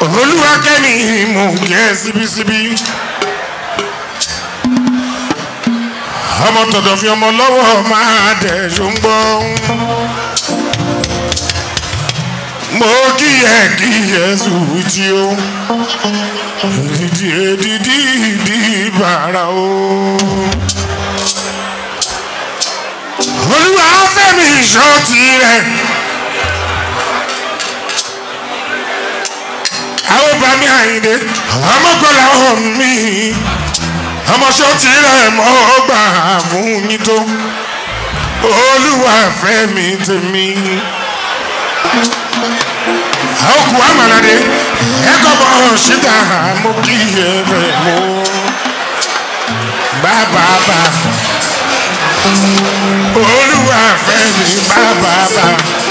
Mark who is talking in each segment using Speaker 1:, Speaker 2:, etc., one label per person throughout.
Speaker 1: olúwakẹ́mi mò ń kẹ́ síbísíbí. ọmọ tọ̀dọ̀ fi ọmọ lọ́wọ́ máa dẹ̀ ṣó ń gbọ́. mo kíyẹ kíyẹ sùwìtì o dídí dídí dídí bàrà o. olúwa fẹ́mi ìṣó tirẹ̀. àwọn bá mi àyìnlé ọmọgbọ́lá ọ̀hún mi ọmọṣọ́ tirẹ̀ mọ́ gbà fún yín tó olúwa fẹ́mi tèmi àwòkù àmàlàdé ẹ̀kọ́ bọ̀ ṣíta mo kí ẹ rẹ̀ mọ́ bàbàbà olúwa fẹ́mi bàbàbà.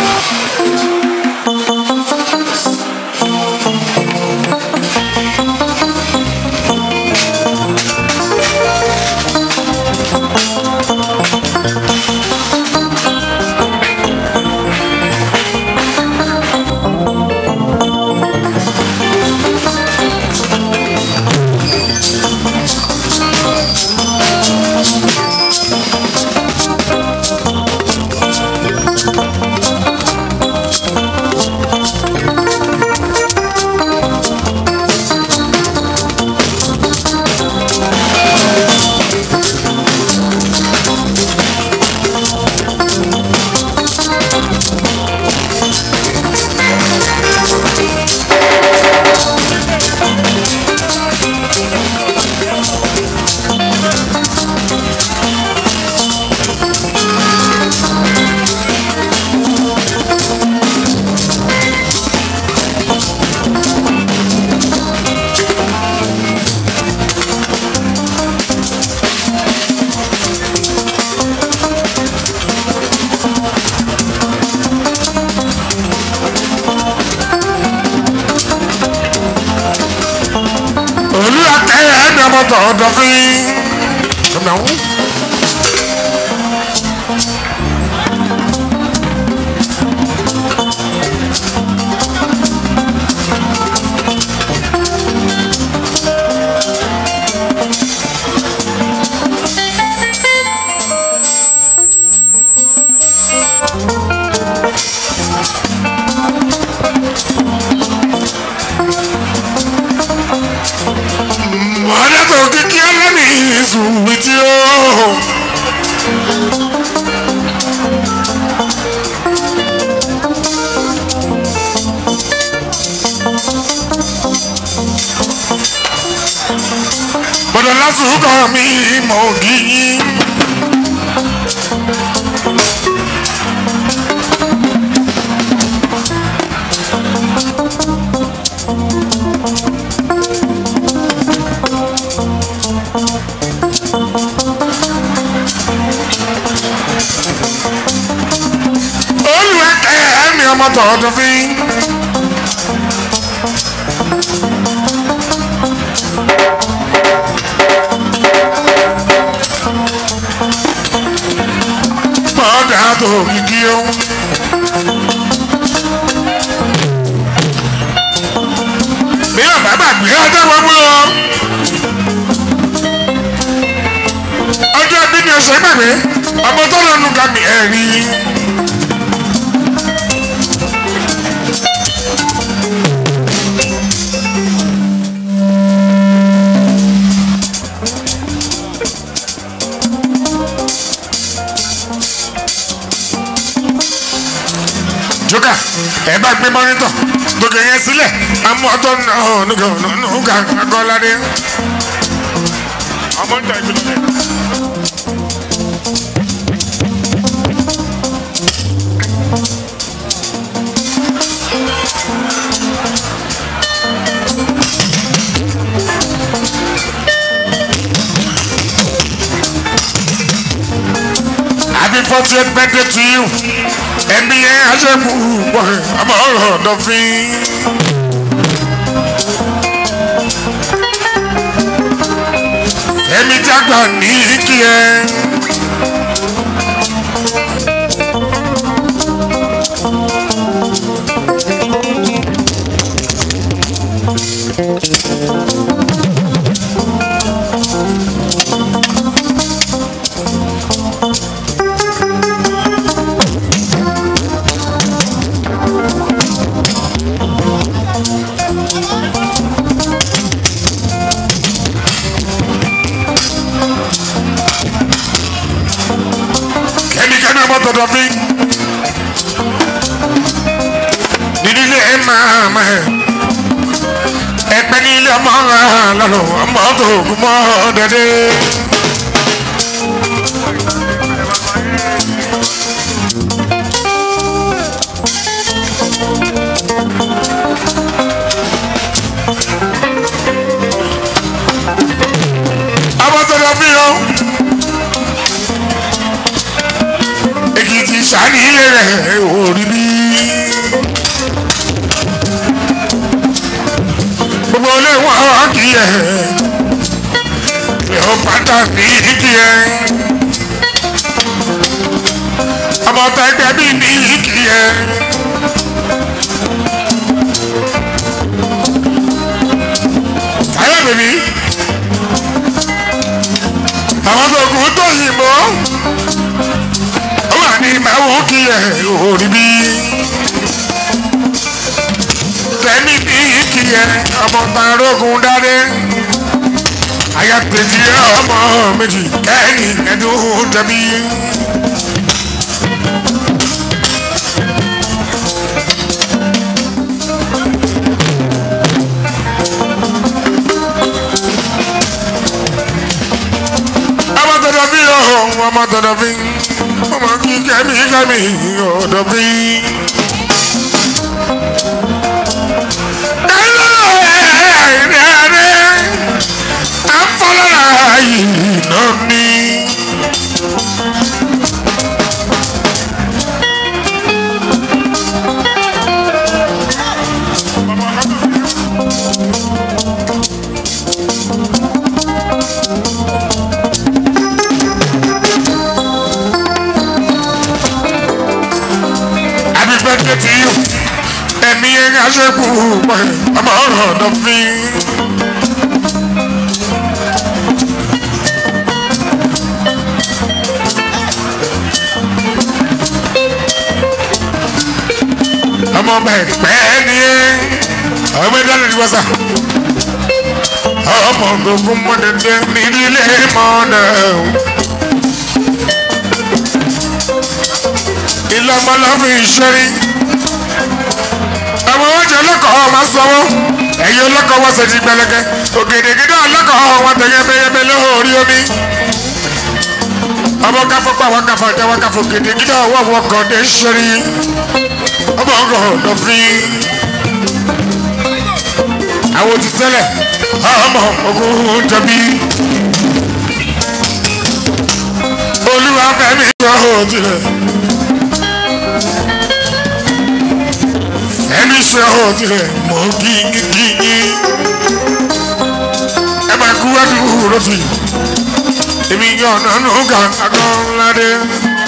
Speaker 1: olúwa kẹyẹ ẹni ọmọ tọ ọdọ fún ọmọ ọhún. mọ̀ọ́dá tó kíkí ẹlẹ́ni ìsùnwì tí ó. bọ̀dọ̀ lásùkọ̀ mi mọ̀ gíyí. olùwà kẹyẹ ẹni ọmọ tọ ọdọ fún. mọ̀ọ́dá tó kíkí ó. bí ọ̀bá gbàgbé ọjọ́ gbogbo o. ọjọ́ ẹbí ni ọ̀sẹ̀ gbàgbé ọmọ tó lọ́nu ká mi ẹ̀rí. jókà ẹ bá gbé mọ́nítọ̀ gbogbo yẹn sílẹ̀ amú ọtọ́ nùgà nùgà agọ́ládé. ọmọ ń tọ́ ìpínlẹ̀ rẹ̀. Happy 40th birthday to you. Ẹbí yẹn aṣẹ́kù pọ̀ ọmọ ọ̀rọ̀ ọ̀dọ́fín. Fẹ́mi jágbà ní kí ẹ. lọ́rọ̀ ọmọ tó kú mọ́ dẹ́dẹ́. abọ́tọ̀dọ̀ fi hàn èkìtì sani ilé rẹ̀ òrí bí. gbogbo ilé wọn kì í yẹ yóò pátá ní kì í yẹ ọmọọta ẹgbẹ́ bí ní kì í yẹ. táyà bèbí àwọn tó kù tó yìnbó ó wà ní màwù kì í yẹ òrí bí tẹ́ni bí kì í yẹ ọmọ tarógun dáadé ayapèjì ọmọ méjì kẹ́ni ẹ̀dùn tẹ̀bí. ọmọ tọ̀dọ̀ bí ọ̀hún ọmọ tọ̀dọ̀ bí ọmọ kí kẹ́mi kẹ́mi ọ̀dọ̀ bí. afọlára yìí náà ní. Happy birthday to you. Ẹ̀mí yẹn aṣẹ́kù pẹ̀ ọmọ ọ̀rọ̀ ọ̀dọ́ fi. ọmọ ọba ẹ̀pẹ́ ni ọmọ ẹ̀dá lè wọ́sà. ọmọ gbogbo mọ́dẹ̀dẹ̀ nílé mọ́dẹ̀. ilé ọmọ lọ́fù ìṣẹ́rí. ọmọ wọn jẹ ọlọ́kọ̀ọ́ máa sọ́wọ́ ẹ̀yin ọlọ́kọ̀ọ́ wọ́n ṣe ti gbẹlẹ́gẹ́ ògèdègèdè ọlọ́kọ̀ọ́ wọn tẹ̀ yẹ́bẹ́yẹ́bẹ́ lórí omi. ọmọ káfọ́ pa wọn káfọ́ tẹ wọn káfọ́ gèdègèdè ọwọ́ wọn kàn dé ṣẹ́rí ọmọ ọgọ ọdọfin àwọn ti tẹ́lẹ̀ ọmọ ogun jẹbi olúwa fẹ́mi yọ òtilẹ fẹ́mi sọ òtilẹ mọ gígígí ẹ máa kú wádìí rọtì èmi yọ ọ̀nà nù gàgàgọ́ ńlá dé.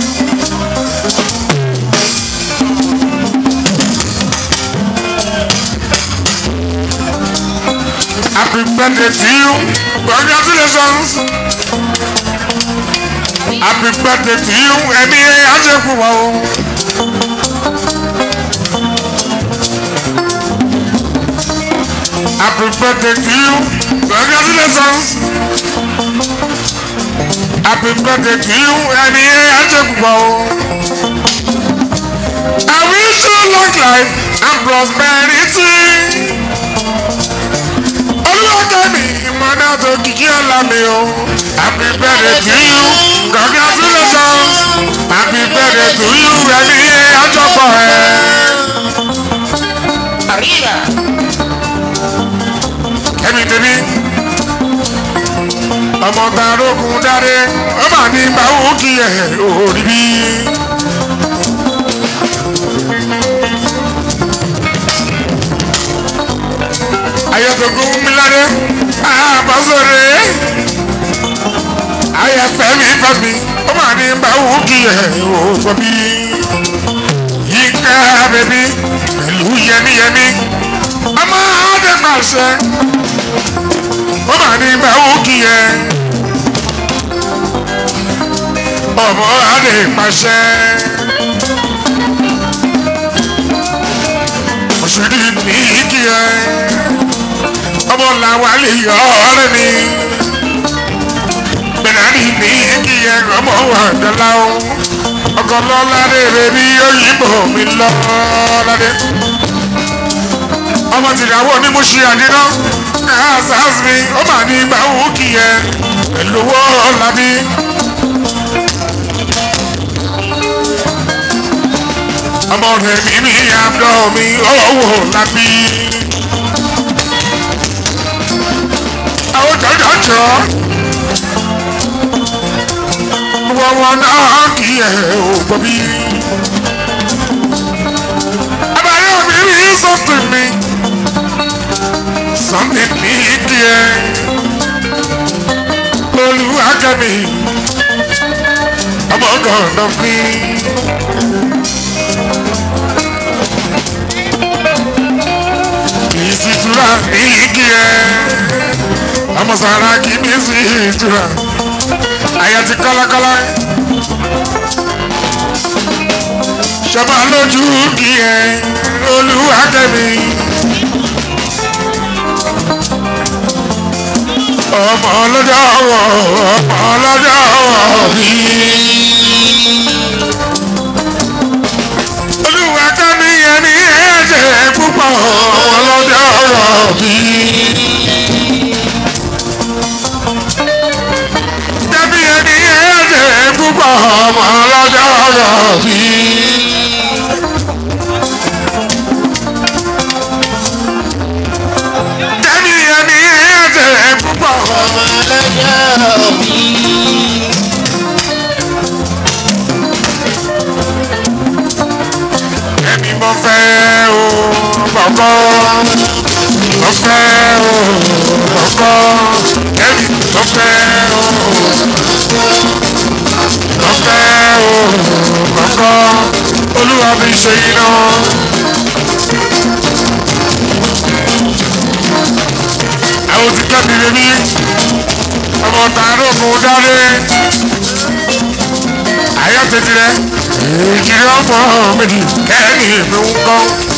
Speaker 1: Happy birthday to you. Congratulations. Happy birthday to you. Ẹ̀mí ajẹ́kù wa o. Happy birthday to you. Congratulations. Happy birthday to you. Ẹ̀mí ajẹ́kù wa o. I wish you long life and prosperity olùwàkẹ́mi ìmọ̀nà tó kìkì ọ̀la mi o. happy birthday to you congratulations happy birthday to you ẹni àjọpọ̀ ẹ̀.
Speaker 2: Arriba.
Speaker 1: kẹ́mi tèmi ọmọ tarógun dáre ọmọ ní báwo kí ẹ òrí bí. ayọ̀tọ̀gùn míládé àbọ̀sọ̀rẹ̀ ayẹ̀fẹ̀mí fẹ̀mí ọmọ ní báwo kí ẹ ògbọ́ bí. yíká bẹ̀bí pẹ̀lú yẹmíyẹmí ọmọ adẹ́pàṣẹ ọmọ ní báwo kí ẹ ọmọ adẹ́pàṣẹ. òṣèlú ní kí ẹ ọmọ làwọn lè yọ ọ̀rẹ́ mi bẹ̀rẹ̀ ní kí ẹ ọmọ wà dọ́là o ọkọ lọ́ládé bèbí òyìnbó mi lọ́ládé ọmọ tìyàwó ni mo ṣe àdínà Kansas mi ó mà ní ìgbà wù kí ẹ pẹ̀lú owó lábí. ọmọ rẹ̀ mi ní àbúrò mi owó lábí. àwọn jọjọjọ wọ́n wọn náà kí ẹ ò gbọ́ bí. àbáyọ mi rí sọ́tún mi sọ́mi ní kí ẹ olùwàkẹ́mi ọmọ gànà fi. kì í sì tura ní kí ẹ ọmọ sàrà kì í sì tura àyà ti kọ́lákọ́lá. Ṣọba lójú kí ẹ olúwakẹ́mi. Ọmọ ọlọ́jọ́ wọ̀ ọmọ ọlọ́jọ́ wọ̀ bí. Olúwakẹ́mi yẹn ní ẹ̀jẹ̀ púpọ̀ ọmọ ọlọ́jọ́ wọ̀ bí. Dẹ́bí ẹni ẹ̀jẹ̀ púpọ̀ ọmọ ọlọ́jọ́ rọ̀ bí. Dẹ́bí ẹni ẹ̀jẹ̀ púpọ̀
Speaker 2: ọmọ ọlọ́jọ́ bí.
Speaker 1: ẹni mo fẹ́ o bọ̀bọ̀. Mo fẹ́ o bọ̀bọ̀. Ẹni mo fẹ́ o. Mo fẹ́ o bọ̀bọ̀. Olúwa mi ṣe iná. àwọn ti kẹ́bi bèbí ọmọ tààrà ògùn dáre àyà tètè rẹ ìjìnlẹ̀ ọmọ méjì kẹ́ni mi ń kọ́.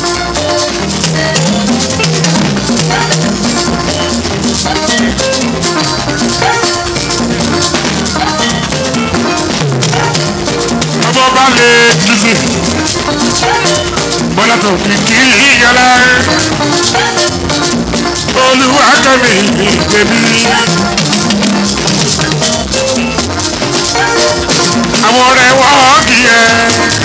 Speaker 1: ọmọ bá lè dìde bọ́lá tó kìkì yàrá olúwa kẹ́mi bèbí. àwọn ọ̀rẹ́ wọ́n kì í ẹ.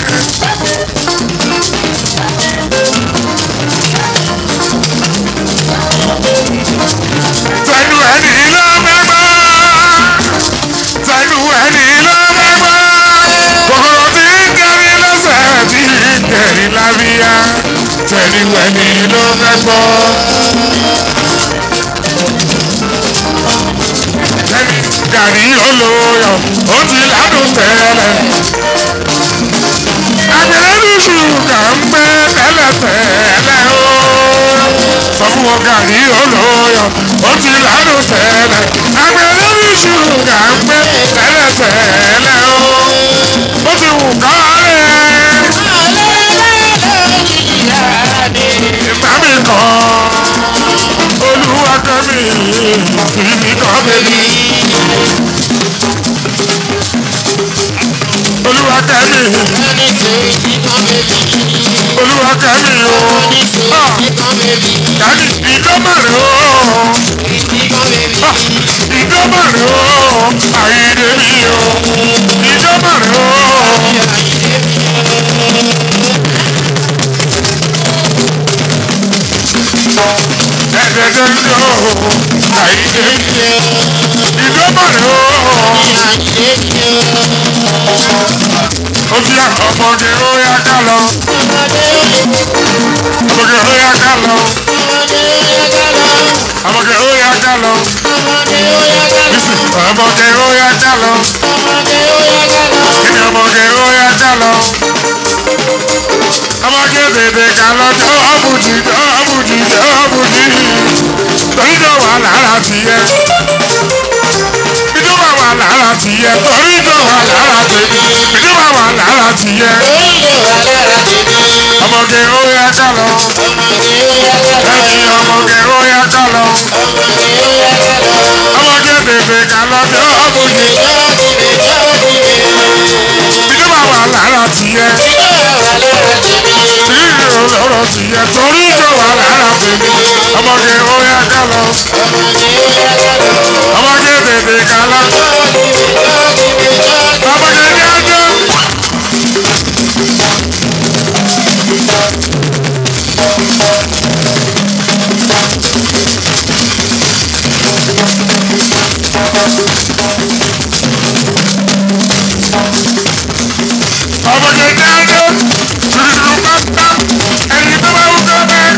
Speaker 1: tẹnu ẹni ló mẹ́gbọ́ tẹnu ẹni ló mẹ́gbọ́ kòkòrò tí ń kẹrin lọ́sẹ̀ tí ń kẹrin lábíyá tẹnu ẹni ló mẹ́gbọ́. ẹni gàrí olóyọ̀ ó ti ládùn tẹ́lẹ̀. Àgbẹ̀rẹ̀ ní ṣùgà ń gbé tẹ́lẹ̀tẹ́lẹ̀ o. Sọ fún wọn gàrí olóyọ̀ ó ti ládùn tẹ́lẹ̀. Àgbẹ̀rẹ̀ ní ṣùgà ń gbé tẹ́lẹ̀tẹ́lẹ̀ o. Ó ti wù kọ́lẹ̀. Ìgbà mi kàn olúwa kan mi fi mi kàn bẹ́bí. olúwa kan mi olúwa kan mi o. Dàdí ìdọ́mọ̀rẹ́ o. Ìdọ́mọ̀rẹ́ o. Àyèdè mi o. Ìdọ́mọ̀rẹ́ o. Ẹ̀dẹ̀dẹ̀ ń lọ o. Àyèdè mi o. Ìdọ́mọ̀rẹ́ o. Ó ti yá ọmọge ó yá ká lọ. Ọmọge ó yá ká lọ. Ọmọge ó yá ká lọ. Bísí ọmọge ó yá ká lọ. Kíni ọmọge ó yá ká lọ. Ọmọge bèbè ká lọ jọ ọ̀bùjì jọ ọ̀bùjì jọ ọ̀bùjì. Torí jọ wà lára tìyẹ. Ìjọba wà lára tìyẹ. Torí jọ wà lára tèmi. Ìjọba wà lára tìyẹ. Ọmọge ó yá ká lọ. Ẹni ọmọge ó yá ká lọ. Ọmọge bèbè ká lọ jọ ọ̀bùjì. Ìjọba wà lára tìyẹ. Ìjọba lọ́rọ̀ tìyẹ. Torí jọ wà lára tèmi. Ọmọge ó yá kálọ
Speaker 2: ọmọdé yá kálọ̀.
Speaker 1: ọmọge tètè kálọ ọmọge ní ọjọ́. ọmọge ní ọjọ́ ṣùṣùṣù pápá ẹni tó bá wù kọ́ bẹ́ẹ̀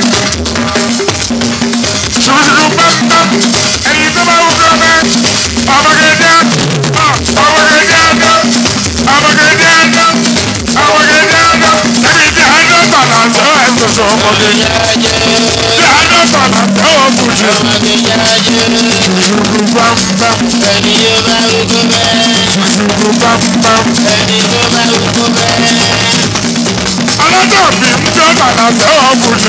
Speaker 1: ṣùṣùṣù pápá ẹni tó bá wù kọ́ bẹ́ẹ̀ ọmọge ní ọjọ́ ọmọge ní ọjọ́ ọmọge ní ọjọ́ ọmọge ní ọjọ́ ẹni tí a ń dọ́ tọ̀nà sọ ẹ̀sùn sọ ọmọge ní tí a ń dọ́ tọ̀nà sọ ọmọge ṣùṣùṣù pápá ṣùṣùṣù pápá ọlọ́jọ́ bí ń dọ́ tọ̀nà sọ ọmọge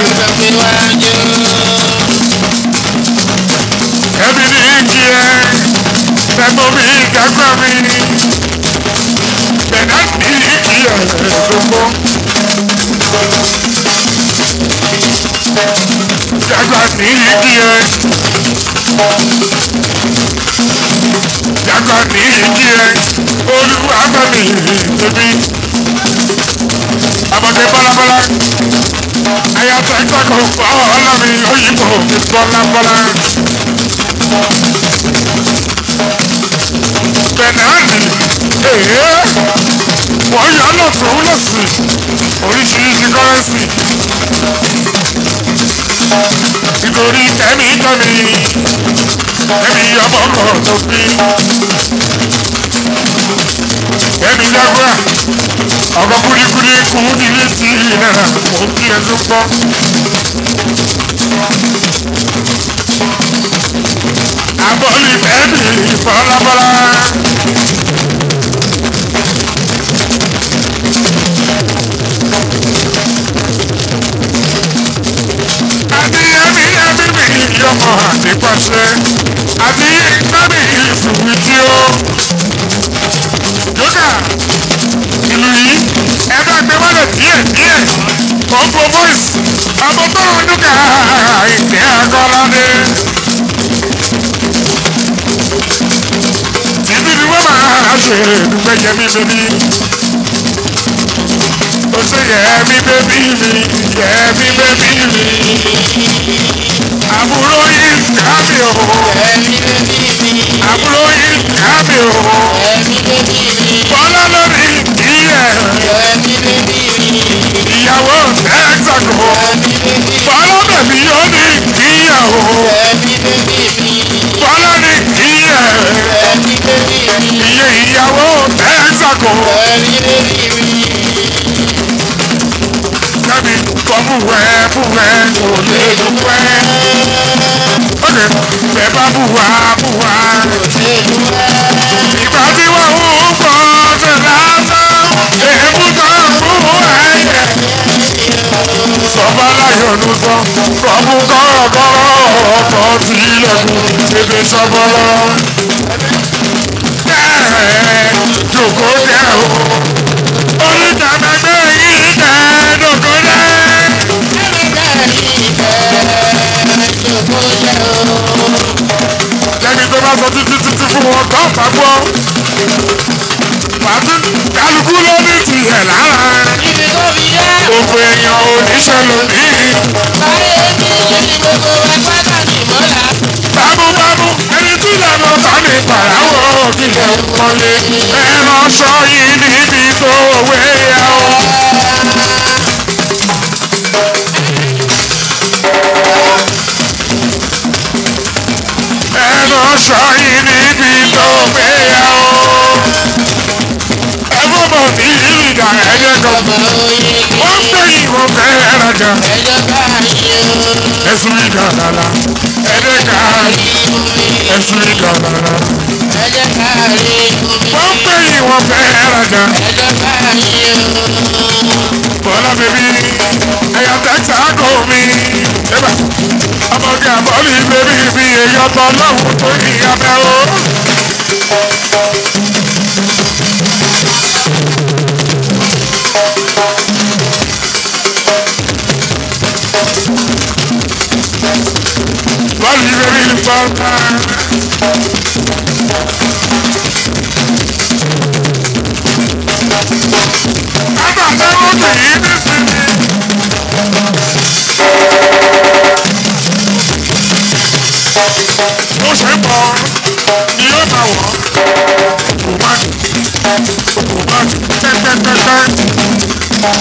Speaker 1: ẹbí ní kí ẹ tẹgbọ́n mi kẹ́kọ̀ọ́ mi bẹ̀rẹ̀ ní kí ẹ gbogbo. Jagba ní kí ẹ. Jagba ní kí ẹ. Olúwa fẹ́mi tẹ̀mí. Àbọ̀dé bọ́lábọ́lá. Ayatollah ìtàkùn fọ́ ọlọ́mi òyìnbó mi bọ́lábọ́lá. bẹ̀nàánì èyí wọ́n yọ lọ́tún lọ́sì oríṣiríṣi kọ́rẹ́nsì nítorí kẹ́mi kẹ́mi kẹ́mi ọmọ kan tó bí kẹ́mi jágbá ọkọ̀ kúdíkúdí kú nílé tí náà mò ń kí ẹ tó pọ̀. abọ́lì bẹ́ẹ̀ni bọ́lábọ́lá. àti ẹ̀mí ẹ̀mí mi yọmọ àdìpọ̀ṣẹ́ àti ẹ̀mí ìfùwìtì o. jókà ìlú yìí ẹ bá gbé wọlé díẹ̀ díẹ̀ kọ́ńpó voice àbọ̀tọ́rọ̀ jókà ìtẹ́ akọ́ládé. títí ni wọ́n máa ṣe dúpẹ́ yẹmí bébí. ó ṣe yẹmí bébí mi yẹmí bébí mi. àbúrò yìí ká mi o àbúrò yìí ká mi o. bọ́lá lórí ìyẹ̀ ìyàwó ẹ̀ẹ́dẹ́gbò. bọ́lá bẹ̀bí yóò ní ìyàwó. bọ́lá ní ìyẹ̀ iye ìyàwó ẹ̀ẹ́dẹ́gbò. Kẹ́mi kọ́ búwẹ́ búwẹ́ kò lè dúpẹ́. Ó lè bẹ̀ bá búwa búwa. Ìgbà tí wọ́n ń pọ̀ ṣe lásán, èébú tó ń bú ẹ̀yẹ. Sọ̀bá láyọ̀nù sọ, kọ̀ọ̀mù kọ̀rọ̀kọ̀rọ̀ ọkọ̀ tí ilẹ̀kùn ebè sọ́bọ́lọ́. Bẹ́ẹ̀ jòkó jẹ́ o, oníkàgbẹ́gbẹ́ yìí tẹ̀ jòkó jẹ́. Lẹ́ni tó bá sọ títí títí fún wọn tó bá gbọ́. Pàtó kálukú ló ní tiẹ̀ lára. Òfò èèyàn oníṣẹ́ lónìí. Bámúbámú ẹni tí ìlànà bá ní pàráwọ̀ òkìlẹ̀ kọ́lé. Ẹran sọ yìí níbi tó wé ya o. Ẹran sọ yìí níbi tó wé ya o. Ẹgbọ́n bọ̀ ní ìlú ìdá ẹ̀jẹ̀ kan. Wọ́n gbé ìwọ̀n fẹ́ ẹ̀rọ̀jà. Ẹ̀sùn ìdá lálá. Ẹ̀dẹ̀ ká ẹ̀sùn ìdá lálá. Wọ́n gbé ìwọ̀n fẹ́ ẹ̀rọ̀jà. Bọ́lá bèbí ẹ̀yà tẹ́tà kò mí. Ẹ̀bà ọmọge àbọ̀lì bèbí mi èyí ọ̀tọ̀ lọ́wọ́ tó ní abẹ́ o. rí bẹ́ẹ̀ ní pátá. Àgbàdo kì í ní sinmi. Bó ṣe ń bọ̀ ni yóò máa wọ̀ tòmátì tòmátì pẹ́pẹ́pẹ́pẹ́.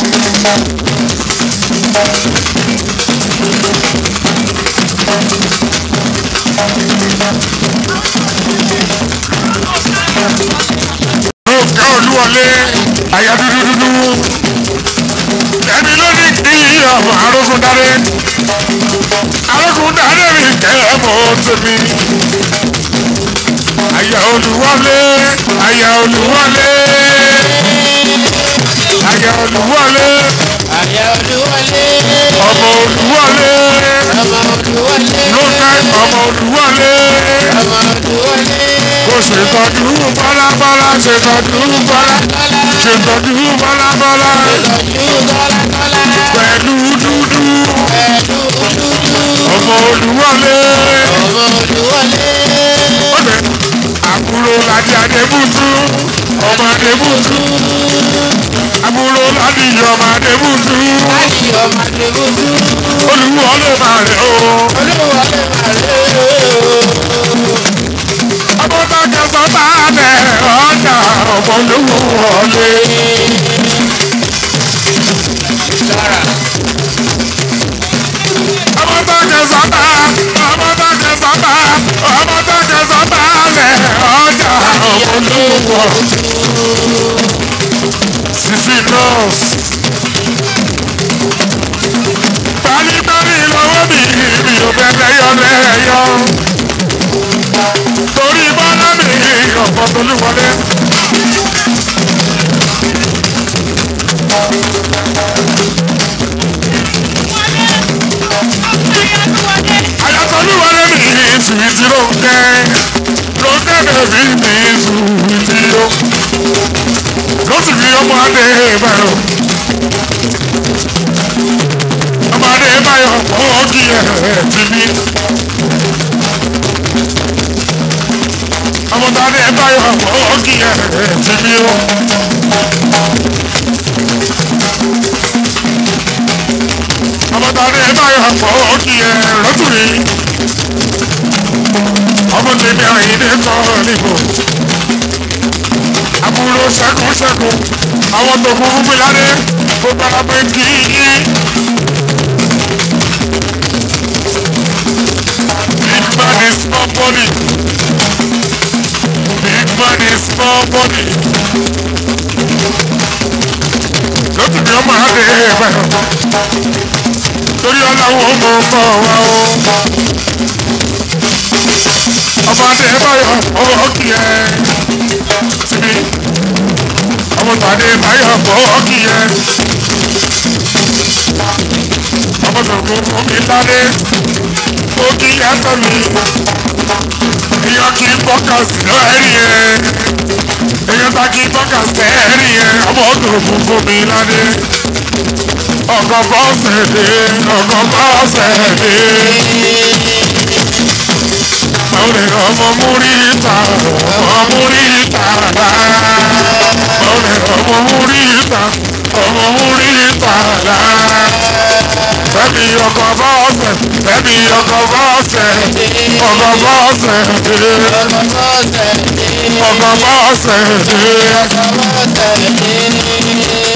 Speaker 1: Lóòkè olúwọlé àyà dúdú dúdú. Ẹni ló ní kí ọmọ arógún dáre. Arógún dáre mi kẹ́ ẹ̀ mọ́ tèmi. Àyà olúwọlé àyà olúwọlé. Àyà olúwọlé
Speaker 2: Àyà olúwọlé.
Speaker 1: ọmọ olúwọlé.
Speaker 2: Ọmọ olúwọlé.
Speaker 1: Lóòkè ọmọ olúwọlé.
Speaker 2: Ọmọ olúwọlé.
Speaker 1: Kò ṣètọ́jú bọ́lábọ́lá ṣètọ́jú bọ́lá.
Speaker 2: Tọ́lá.
Speaker 1: Ṣètọ́jú bọ́lábọ́lá.
Speaker 2: Ìtọ́jú tọ́lá tọ́lá.
Speaker 1: Pẹ̀lú dúdú.
Speaker 2: Pẹ̀lú dúdú.
Speaker 1: ọmọ olúwọlé
Speaker 2: Ọmọ olúwọlé.
Speaker 1: ọbẹ àbúrò ládì adébútú ọmọ adébútú àbúrò ládì ọmọ adébútú
Speaker 2: Láti ọmọ Adébútú.
Speaker 1: olúwọlé máa rẹ o
Speaker 2: Olúwọlé màlẹ́ o.
Speaker 1: ọmọ tó kẹsàn bá bẹ ọjà ọmọ olúwọlé
Speaker 2: Sára.
Speaker 1: ọmọ tó kẹsàn bá ọmọ tó kẹsàn bá ọmọ tó kẹsàn bá bẹ ọjà ọmọ olúwọlé sisi nọọsì. Pálípálí lọ́wọ́ mi, mi ò bẹ̀rẹ̀ yọ lẹ́yọ. Torí bọ́lá mi, ọ̀pọ̀ tolúwọlé. Ayatolúwọlé mi, sùwìtì Rónkẹ́. Rónkẹ́ bẹ̀bí mi, sùwìtì yó. Ló sì fi ọmọ adé bẹ̀rù. ọmọdé báyọ̀ owó kí ẹ̀ ti bí. ọmọdé báyọ̀ owó kí ẹ̀ ti bí o. ọmọdé báyọ̀ owó kí ẹ̀ lọ́tùrí. ọmọ tèmi àyíndé kọ́ níbo. àbúrò ṣẹ́kù ṣẹ́kù àwọn tó kún fún mi ládé kó bára pé kí yí. Big man is small body. Big man is small body. Lókè bí ọmọ adé bẹ̀rẹ̀. Torí ọlọ́wọ́ ọmọ ọmọ wa o. Ọmọ adé báyọ̀ ọwọ́ kì ẹ́. Síbi. Ọmọ tàdé báyọ̀ ọwọ́ kì ẹ́. Ọmọ tòkó fún mi ládé ó kí yàtọ̀ mi. Èèyàn kì í bọ́kà sí lọ́ẹ̀rì yẹn. Èèyàn ta kì í bọ́kà sí ẹ̀rì yẹn. Ọmọ ọdún funfun mi ládé. Ọkọ̀ bọ́ọ̀sẹ̀ dé, ọkọ̀ bọ́ọ̀sẹ̀ dé. Mọ̀lẹ́ ọmọ múríta, ọmọ múríta rà. Mọ̀lẹ́ ọmọ múríta, ọmọ múríta rà fẹ́mi ọkọ̀ bọ́ọ̀sẹ̀ fẹ́mi ọkọ̀ bọ́ọ̀sẹ̀ ọkọ̀ bọ́ọ̀sẹ̀ dé
Speaker 2: Ọmọ bọ́ọ̀sẹ̀ dé.
Speaker 1: ọkọ̀ bọ́ọ̀sẹ̀ dé
Speaker 2: Ọmọ bọ́ọ̀sẹ̀ dé.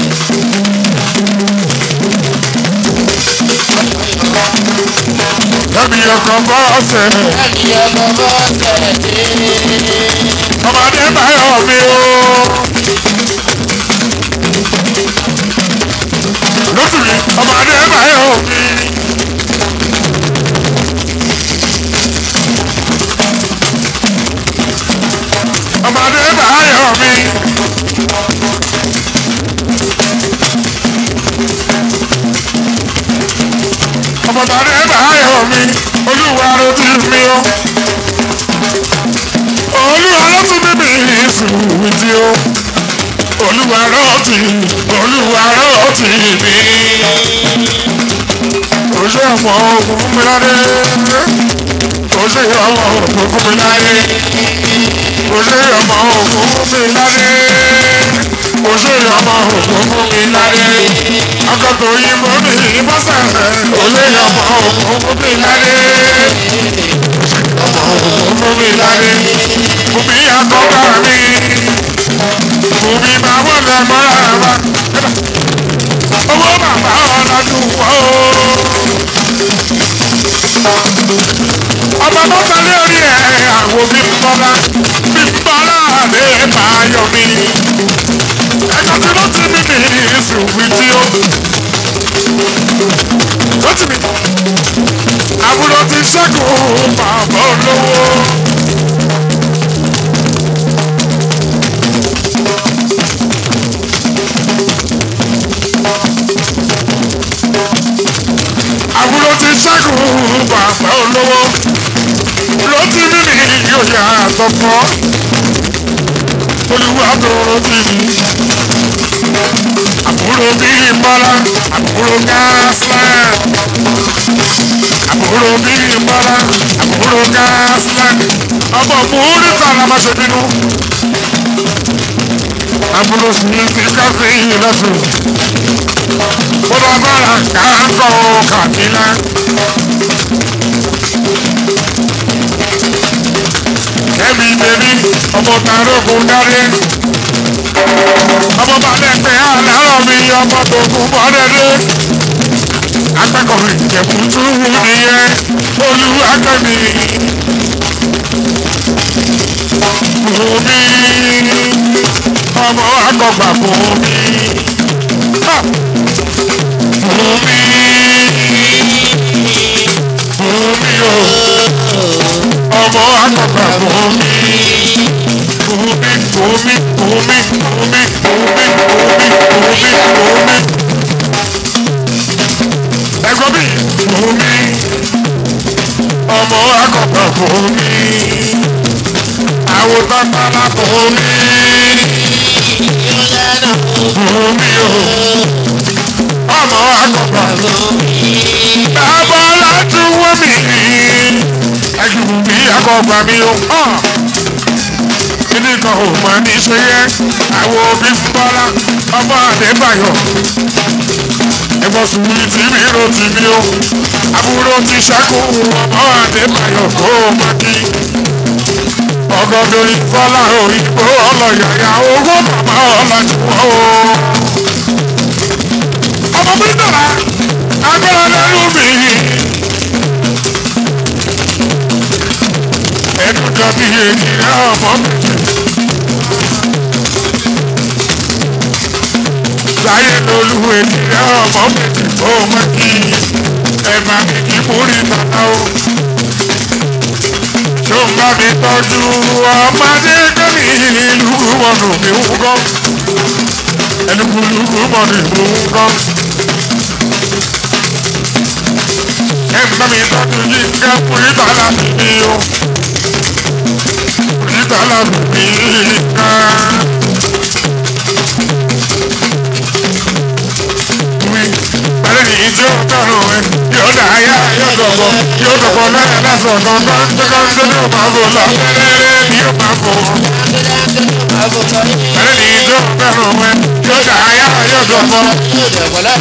Speaker 1: fẹ́mi ọkọ̀ bọ́ọ̀sẹ̀
Speaker 2: Láti ọmọ bọ́ọ̀sẹ̀ dé.
Speaker 1: ọmọdé báyọ̀ mi o. lóṣù mi ọmọdé báyọ̀ mi. ọmọdé báyọ̀ mi. ọmọdé báyọ̀ mi olúwa ló ti mi o. olúwa ló tún bíbí ìsùn tí o. olúwa ló ti olúwa ló ti mi. oṣù ọmọ ogun mi ládé ṣe ọmọ òkú fún mi láyé kò ṣe ọmọ òkú fún mi láyé kò ṣe ọmọ òkú fún mi láyé ọkọ tó yí mọ́ mi bọ́sẹ̀ kò ṣe ọmọ òkú fún mi láyé ọmọ òkú fún mi láyé fún mi àkọ́kọ́ mi fún mi máa wọlé mọ́ra wa owó bàbá ọ̀làdùn wọ́ ọmọ tó tẹ̀lé orí ẹ̀ àwọn bí bọ́lá bí bọ́lá lè máa yọ mí ẹ̀ka tí ló ti mí ní ìsìnkú tí ó ló ti mí àbúrò ti ṣẹ́gun bàbá olówó. àbúrò ti ṣẹ́gun bàbá olówó ló ti ní ní ìyóyà àtọ̀pọ̀ olùwà tó ti ní. àbúrò bíi bọ́lá àbúrò gáàsìlẹ̀ àbúrò bíi bọ́lá àbúrò gáàsìlẹ̀ ọmọ múrí tààrà máa ṣe bínú. àbúrò sì ti káfí lọ́sùn bọ́lá bọ́lá káńkọ́ kàmínà. kẹ́mi bèbí ọmọ tarógun dáre ọmọ balẹ̀ pé àlárọ̀ mi ọmọ tó kún bọ́dẹ́dẹ́ akẹ́kọ̀ọ́ ìjẹ̀kùtù nìyẹn olúwakẹ́mi bùnmi ọmọ akọgbà bùnmi bùnmi bùnmi o ọmọ akọgbà bùnmi bùnmi bùnmi bùnmi bùnmi bùnmi bùnmi bùnmi bùnmi ẹ̀gbọ́n mi bùnmi ọmọ akọgbà bùnmi àwòtán pálá bùnmi bùnmi o ọmọ akọgbà bàbá láti wọ́n mi ẹ̀jú mi akọgbà mi o kíní kan ò mọ ní ṣe yẹ àwọn òbí ń bọ́lá ọmọ àdébàyọ̀ ẹ̀gbọ́n sùnwìn tí mi rò tì mí o àbúrò ti ṣẹ́kù ọmọ àdébàyọ̀ kó o má kí ọgọdọ ìfọlá òyìnbó ọlọyàyà owó màmá ọlọjúwọ o. ọmọ mi dára agbára lẹ́nu mi. ẹnu dàbí ènìyàn ọmọ méjì. láyé lolú ènìyàn ọmọ méjì kó má kí ẹ máa mi kí múrí tàná o tó ń bá mi tọ́jú ọmọdé gbẹ̀mí ìlú mọ̀nù mi ń kọ́ ẹni kúlú mọ̀nù mi ń kọ́. ẹ ń bá mi tọ́jú yìí ká kúrítà láti mi o kúrítà láti mi ká. Bẹ́ẹ̀ni ní ìjọ tọrọ ẹ yóò dá ayá yóò dọ̀bọ̀ yóò dọ̀bọ̀ lẹ́yìn lásán dandan dandan ní o máa fò lọ lẹ́rẹ́rẹ́ ni o máa fò. Bẹ́ẹ̀ni ní ìjọ tọrọ ẹ yóò dá ayá yóò dọ̀bọ̀.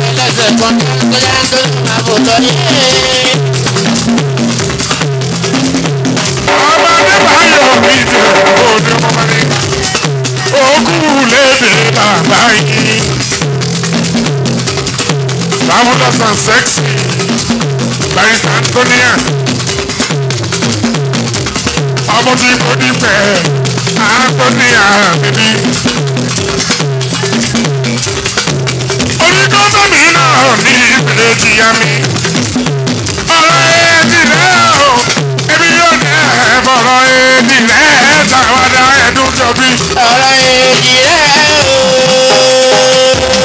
Speaker 1: Ọmọdé báyọ̀ mi jẹ́ òde mọ́mọ́ni. Ogún lédè bàbá yìí. Fabulous and sexy. Barrister Antonia. Ọmọ tí kò ní pẹ́, Antonia bíbí. Onígbọ́dọ̀ mi náà ní ìpìlẹ̀ jìyà mi. Ọ̀rọ̀ èdè rẹ̀ o, ebi yóò dẹ̀ bọ̀rọ̀ èdè rẹ̀ tàwádà ẹ̀dùn jọ̀bí.
Speaker 2: ọ̀rọ̀ èjì rẹ̀ o.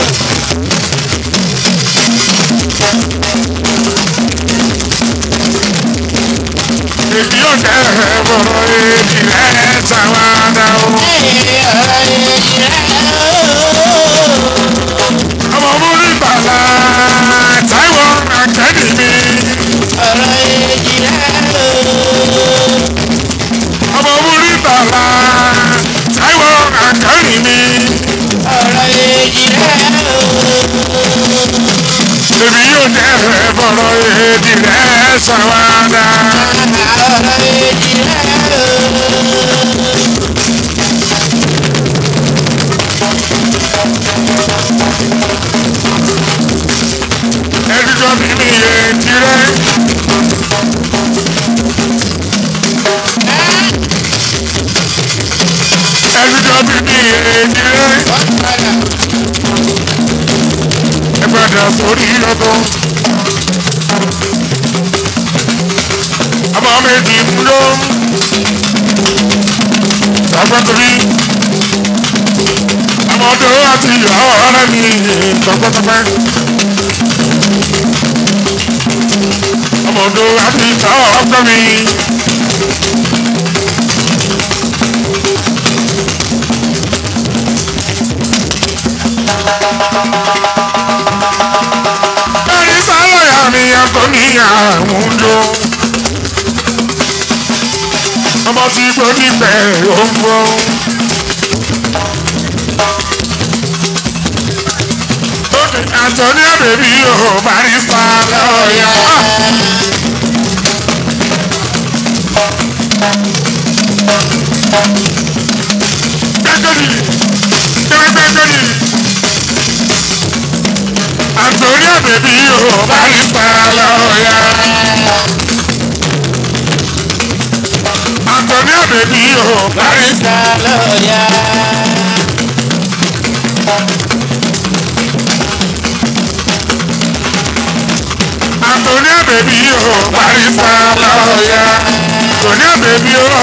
Speaker 1: Ebi yóò dẹ̀ bọ̀rọ̀ èdè rẹ̀ tàwádà o.
Speaker 2: ọ̀rọ̀ èjì rẹ̀ o.
Speaker 1: ọmọ múrí bàlá táìwọ̀ akẹ́dì mi.
Speaker 2: ọ̀rọ̀ èjì rẹ̀ o.
Speaker 1: ọjọ́ bíbí èjì rẹ̀ ẹ padà sórí ọdún. ọmọ méjì ń lọ sàgbàtúrí ọmọdé àti ìyá ọ̀rẹ́ mi tọpẹ́tọpẹ́. ọmọdé àti ìyá ọ̀rẹ́ mi. Ẹni sálọ̀yà mi ẹ̀kọ́ ní àwọn lò. Ọmọ tí gbọ́ níbẹ̀ ó ń bọ̀. Antonia bèbí o barista lọ́ọ̀yà. Gbẹ́gbẹ́dì gbẹ́gbẹ́gbẹ́dì. Antonia bèbí o barista lọ́ọ̀yà. Antonia bèbí o barista. Antonia bèbí o barista lọ́ọ̀yà. Antonia bèbí o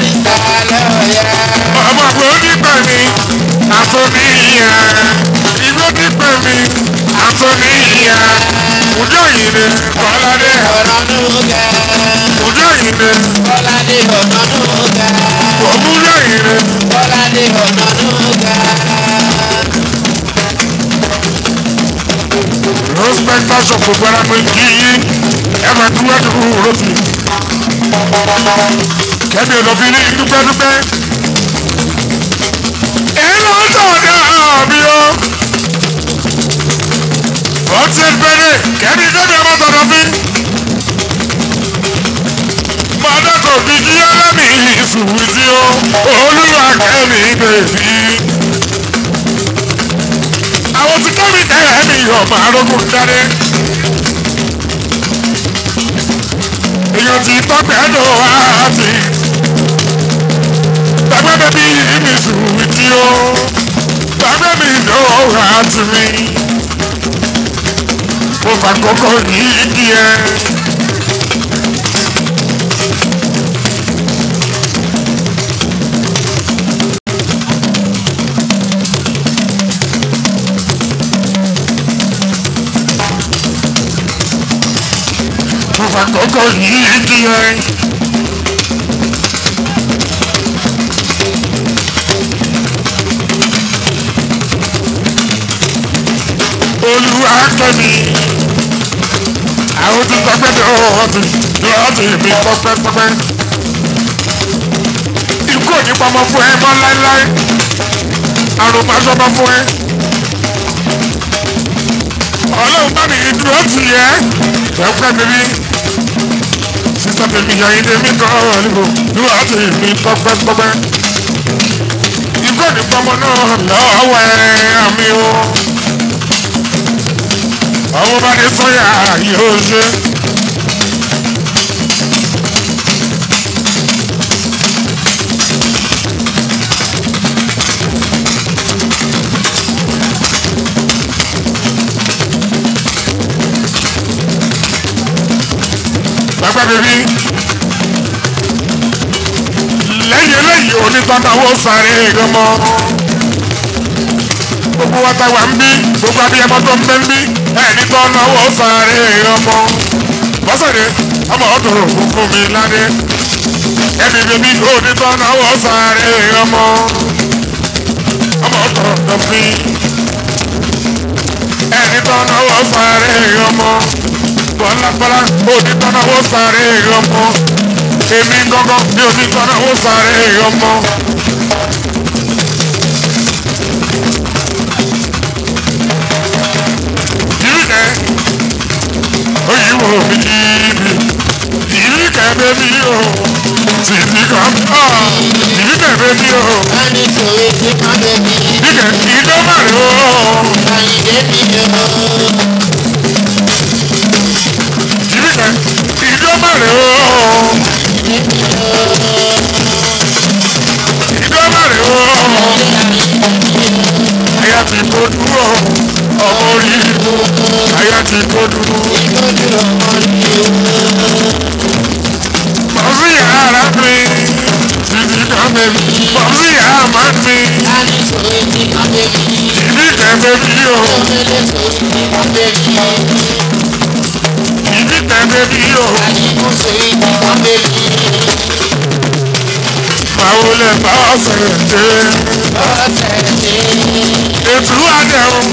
Speaker 1: ọmọ kò nípa mi. Antonia ìgbó nípa mi. Antonia ojú òyìnbó kọ́ládé ojú òyìnbó òmùjú òyìnbó respect fashion gbogbo ara mi kí yín ẹ máa dúró dúró rọ́tì. kẹ́mi olóbi ní dúpẹ́dúpẹ́. èyí ló ń tọ̀dọ̀ àbí o. forty bẹ́ẹ̀ kẹ́mi kẹ́mi ọmọ tọ̀dọ̀ fi. mọ̀dọ́kọ̀ bí kí ẹlẹ́mì ìsùwìtì o. olúwa kẹ́mi bèbí àwọn tí kẹ́mi tẹ̀lé mi yọ̀ máa rógùn dáre. èèyàn ti tọ́pẹ́ lò wá sí. gbàgbé bẹ́bí mi sùn tí ó. gbàgbé mi lò wá sí mi. mo fà kókó yìí díẹ̀. mo fà kókó yìí díẹ̀. olúwa kẹ́mi àwọn tí tọpẹ́ bí ọ̀hún ti lọ́ọ́ ti mi pọ́pẹ́pọ́pẹ́. ikú ò ní pamọ́ fún ẹ mọ́ láéláé àrùn máa sọ́mọ́ fún ẹ. ọlọ́run bá mi dúró tì yẹ tẹ́pẹ́ bíbí sísá tèmi yàn yín tèmi kọ́ ọ̀lẹ́kọ̀ọ́ lọ́wọ́ àti mi pọ́pẹ́pọ́pẹ́. ikú ò ní pamọ́ náà lọ́wọ́ ẹ àmì o àwọn bá ní sọ́yà yóò ṣe. bàbá bèbí lẹ́yìn eléyìí onítọ́náwó sáré gọmọ gbogbo wa ta wà ń bí gbogbo abiyamọ tó ń bẹ ń bí ẹni tó náwó sáré ọmọ bọ́sẹ̀dé ọmọ ọdún òkú fún mi ládé ẹni bèbí òní tó náwó sáré ọmọ ọmọ ọdún ọdún ẹni tó náwó sáré ọmọ bọ́lábọ́lá òní tó náwó sáré ọmọ èmi gángan ní òní tó náwó sáré ọmọ. Ìrìkẹ́ òyìnbó mi níbi ìrìkẹ́ bẹ́bí o títí kan ọ̀ ìrìkẹ́ bẹ́bí o ìrìkẹ́ ìdọ́mọ̀rẹ́ o ìrìkẹ́ ìdọ́mọ̀rẹ́ o ìdọ́mọ̀rẹ́ o ti kó dúró ọmọ orí ìlú aya ti kó dúró. bọ́sì yàrá mi títí kan bẹ́bí bọ́sì yàrá máa ń mi ìbí tẹ̀ bẹ́bí o ìbí tẹ̀ bẹ́bí o báwo lè bá ọ̀sẹ̀ dé ètò àdẹ̀hùn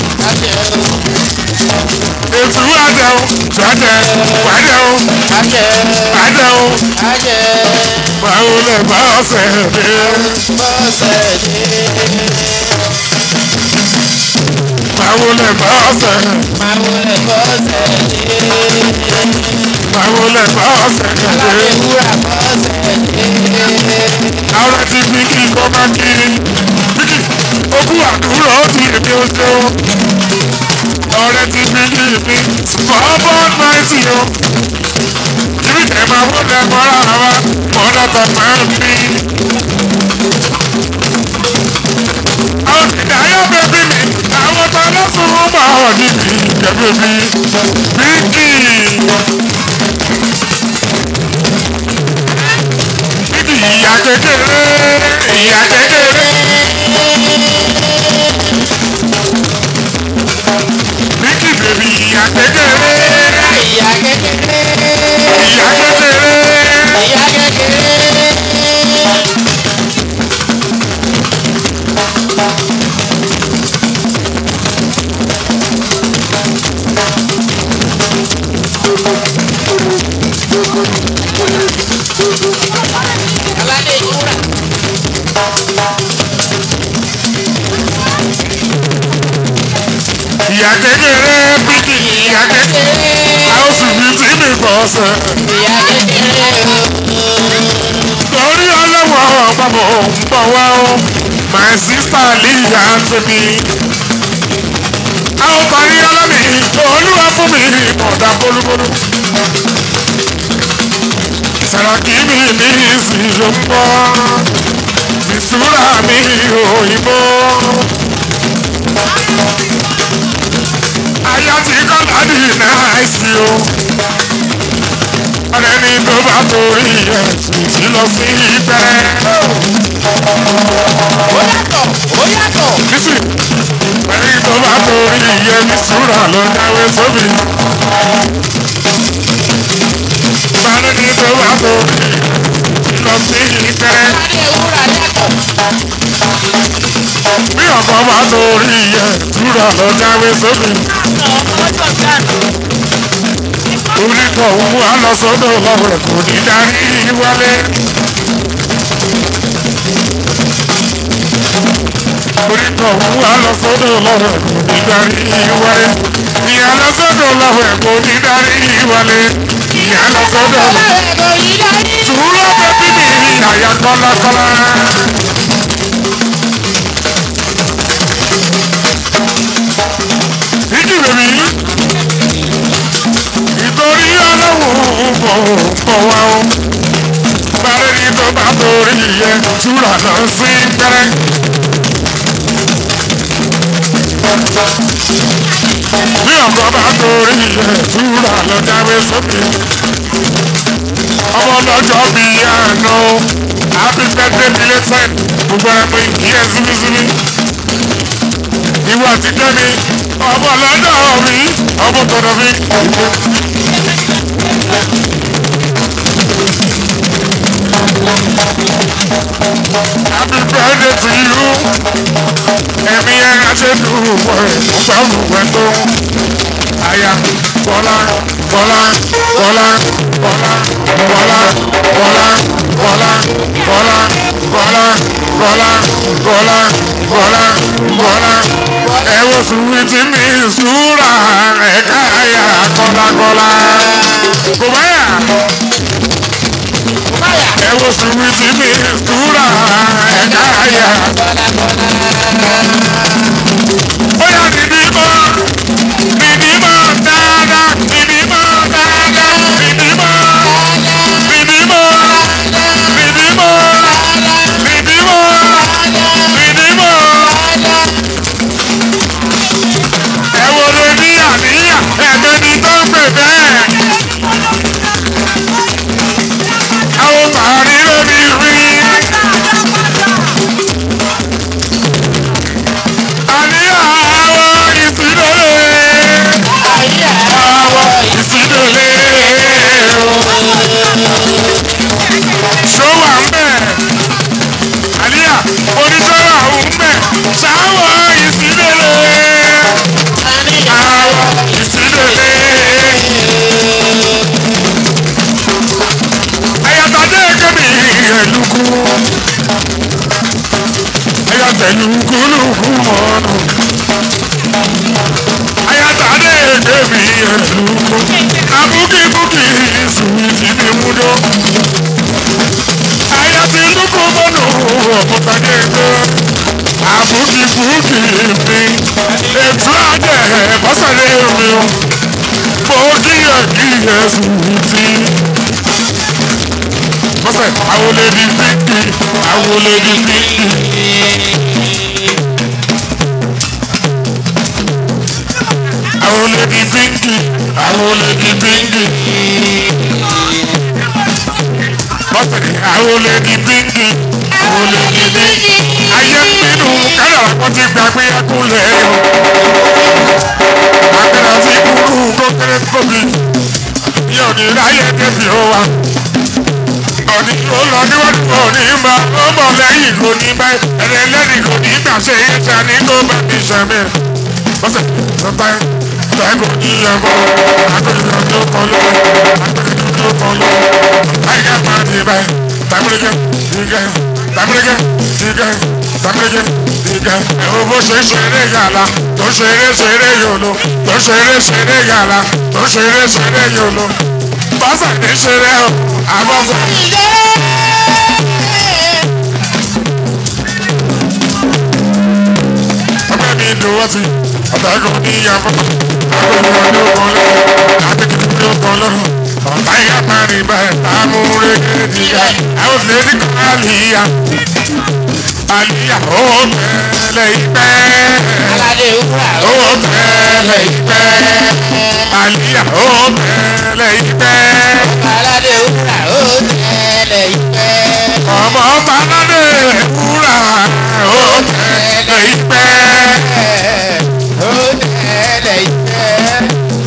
Speaker 1: ètò àdẹ̀hùn tọ́jẹ̀ wàdẹ̀hùn àdẹ̀hùn báwo lè bá ọ̀sẹ̀ dé báwo lè bá ọ̀sẹ̀ báwo lè bá ọ̀sẹ̀ dé àwọn ti fi kí kọ́ bá kiri bíkì ogún àdúrà ó ti èmi ó ṣe ó ọ̀rẹ́ ti fi kí mi smallbone ninety o ibi tẹ̀ máa wọ́n lẹ́ mọ́ra wa mọ́ra tó máa ń bí. àwọn ìdá ayọ́ bẹ́bí mi àwọn tó lọ́sùn wọn bá wọ̀ níbi ìjẹ́bí mi bíkì. Bíkì ìyá kékeré ìyá kékeré. Bíkì bèbí ìyá kékeré ìyá kékeré. ìyá kékeré bíkì ìyá kékeré. a ó sì fi tí mi bọ̀ ọ̀sẹ̀. torí ọlọ́wọ́ ọ̀pọ̀pọ̀ ń bọ̀ wá o my sister líyà tóbi. a ó parí ọlọ́mì olúwa fún mi mọ̀dà bólúbólú. Sàràkí mi ní ìsìn ló ń bọ̀ ìṣúra mi òyìnbó. Aya ti kọ́ láti náìsí o. Ọ̀rẹ́ ni tó bá torí ẹ̀ tìtì lọ sí ibẹ̀. Bísí, ẹni tó bá torí ẹ̀ ní sùúrà ló dáwé sóbì. Bálẹ̀ ni tó bá torí ẹ̀ lọ sí ibẹ̀. Bí ọkọ bá torí ẹ̀ túrà lọ dáwé sóbì. Orítọ̀ òun wá lọ sọ́dọ̀ lọ́wọ́ ẹ̀ kò ní darí wálé. Orítọ̀ òun wá lọ sọ́dọ̀ lọ́wọ́ ẹ̀ kò ní darí wálé. Ìyá lọ sọ́dọ̀ lọ́wọ́ ẹ̀ kò ní darí wálé. Ìyá lọ sọ́dọ̀ lọ́wọ́ Sùúrù bẹ́bí mi àyà kọ́lákọ́lá. Ìjì bèbí ìtorí ọlọ́run bọ̀ bọ̀ wá o. Bàrẹ́ ni tó bá torí yẹ túrà lọ sí pẹ́rẹ́. Bí ọkọ bá torí yẹ túrà lọ jáwé sókè. Ọmọ lọ́jọ́ bí àná happy birthday belated gbogbo ẹ̀ pé kí ẹ síbísíbí. Ìwọ àti Kẹ́mi ọmọ lọ́dọ̀ mi ọmọ tọ̀dọ̀ mi. Happy birthday to you. Ẹ̀mí ẹ̀ aṣẹ́dùn wọ̀ ẹ̀ ọgbà òwúwẹ̀ tó. Aya Bọ́lá Bọ́lá Bọ́lá Bọ́lá Bọ́lá Bọ́lá Bọ́lá Bọ́lá Bọ́lá Bọ́lá Bọ́lá Bọ́lá Bọ́lá ẹ wo sùwìtì mi sùúrà ẹ̀ka àyà kọ́lákọ́lá. Kò báyà. Ẹ wo sùwìtì mi sùúrà ẹ̀ka àyà. Bóyá nìdí mọ́, nìdí mọ́ dáadáa, nìdí mọ́ dáadáa, nìdí mọ́, nìdí mọ́, nìdí mọ́, nìdí mọ́, nìdí mọ́. ṣọ́wà ń bẹ̀ àlíyà oníṣọ́wà ń bẹ̀ ṣáwọ̀ ìsílẹ̀lẹ̀ àwọ̀ ìsílẹ̀lẹ̀. ayatollah kẹ́mi ẹ̀lùkù ayatollah lùkù mọ́nù ayatollah kẹ́mi ẹ̀lùkù abúkíbúkí sùwìtì ní múdó ayatollah mọ́nù ọ̀pọ̀tàdé ẹ̀kọ́ abúkíbúkí mi ètò àjẹ́ bọ́sẹ̀lẹ̀ mi o mo kíyè kíyè sùwìtì bọ́sẹ̀ àwọn olè di bíkì àwọn olè di bíkì. àwọn olè di bíkì àwọn olè di bíkì. bọ́sẹ̀ àwọn olè di bíkì àwọn olè di bíkì. ayé nínú kádàrá kan ti gbàgbé ẹkúnlẹ̀ o. àgbẹ̀rẹ̀ ti kúrú kókéré tóbi yóò ní ráyè débi ó wa òní ó lọ níwájú òní bá ó bọ̀ lẹ́yìn kò ní bá ẹ̀rẹ̀ lẹ́yìn kò ní gbà ṣe é ta ní kó bá mi ṣẹ̀mí. bọ́sẹ̀ lọ́tà ẹ̀ kò ní yẹ kó agbègbè tó kọ lọ agbègbè tó kọ lọ àyíká máa di báyìí tàbílẹ̀kẹ́ ìgẹ̀ tàbílẹ̀kẹ́ ìgẹ̀ tàbílẹ̀kẹ́ ìgẹ̀ ẹ̀wọ̀n bó ṣe ṣeré yàrá tó ṣeré ṣeré yòló tó ṣeré ṣeré yàrá tó ṣeré ṣeré yòló bọ́sẹ̀ ní ṣeré o àbọ̀sẹ̀. ọgbẹ́ mi dùn wọ́n ti ọ̀tàgùn ní ìyàbọ̀ agbègbè ló kàn lọ́rùn agbègbè ló kàn lọ́rùn ọ̀tá ìyá parí bẹ́ẹ̀ táàmù rẹ̀ nìyà àwọn òṣèré ní kan àlìyà àlìyà ó tẹ̀lé ìpẹ́
Speaker 2: aládé wúrà
Speaker 1: ó tẹ̀lé ìpẹ́ àlìyà ó tẹ̀lé ìpẹ́
Speaker 2: aládé wúrà ó tẹ̀lé ìfẹ́.
Speaker 1: ọmọ balade wúrà ó tẹ̀lé ìpẹ́.
Speaker 2: ó tẹ̀lé ìfẹ́.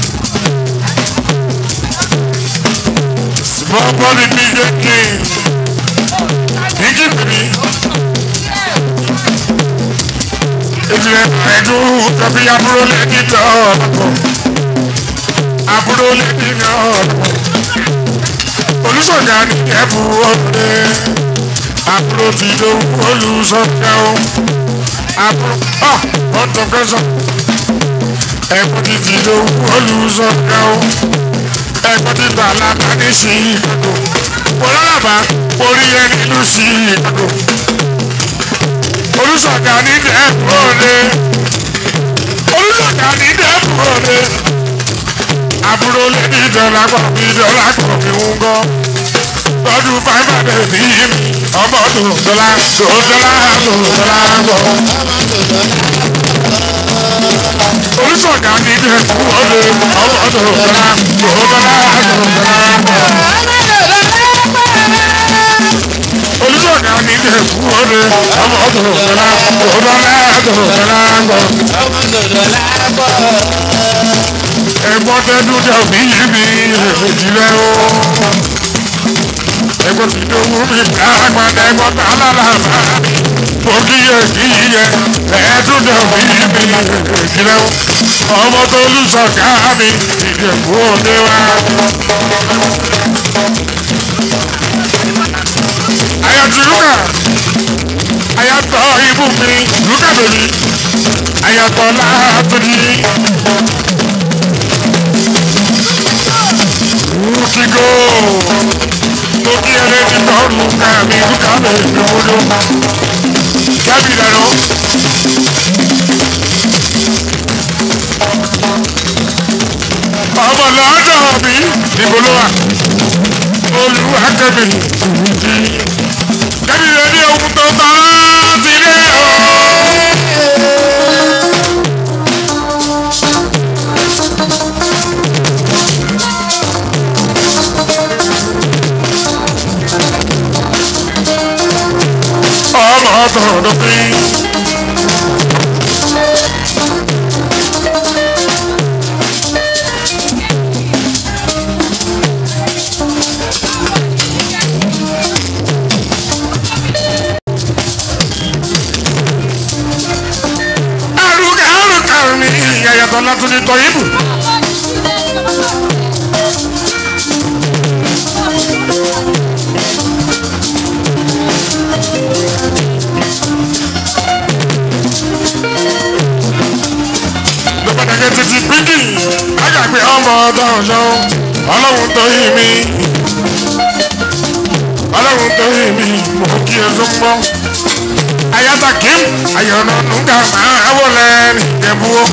Speaker 1: Small body big king. Biggie baby. Ìjìnlẹ̀ ẹ̀dùn tàbí àbúrò lẹ́ni lọ́pọ̀. Àbúrò lẹ́ni lọ́pọ̀. Olùsọ̀gá ni ẹ̀bù ọ̀rẹ́. Àbúrò ti dòwú olùsọ̀gá o. Àbúrò ọ̀ ọ̀tọ̀ kẹsàn. Ẹ̀bùn ti ti dòwú olùsọ̀gá o ẹ̀gbọ́n ti gbà lábá ní Chicago wọlọ́lọ́bà orí ẹ nínú Chicago olùsọ̀gá ní dẹ́kun òde olùsọ̀gá ní dẹ́kun òde àbúrò lé ní dọ́là pọ̀ bí dọ́là pọ̀ bí ń gọ́ lọ́dún fáìfà bẹ̀rẹ̀ ní mi ọmọ tó dọ́là tó dọ́là tó dọ́là pọ̀ olùsọ̀gá ní dẹ́kun òde ọmọ tó dọ́là tó dọ́là tó dọ́là pọ̀. olùsọ̀gá ní dẹ́kun òde ọmọ tó dọ́là tó dọ́là tó dọ́là pọ̀.
Speaker 2: ọmọ dòdò lápọ̀.
Speaker 1: ẹ̀gbọ́n tẹ́dún jẹ́ òbí yìí mi èjì rẹ̀ o. ẹ̀gbọ́n ti dòwú mi káàgbọ́n ẹ̀gbọ́n tá a lára bá mi. mo kíyè kíyè ẹ̀ẹ́dún jẹ́ òbí yìí mi èjì rẹ̀ o. ọmọ tó lùsọ̀ká mi ìdẹ̀kú òde wa. ayọ̀tí lúkà ayọ̀tọ̀ ibú mi lúkà bèbí ayọ̀tọ̀ láàtúndì. Ukigo Toki ere ti tọrù kàmí kàmí ìdúró. Jábì lẹ́nu. Ọmọ lọ́dọ̀ mi níbo ló wà? Olúwa kẹ́mi tùwùtì. Kẹ́mi rẹ̀ ní ohun tó tọ́lá ti dé o. ọmọ tọ̀dọ̀ pé. tún ní tọ́yìnbù. lọ́pàdàgẹ́ títí pínkì àgbàgbé ọmọ ọ̀dọ́ ọ̀ṣọ́ ọlọ́run tó yí mi ọlọ́run tó yí mi mo kí ẹ tó ń bọ́ ayata kim ayọ̀nà nùgà máa wọlé nìjẹ̀búwó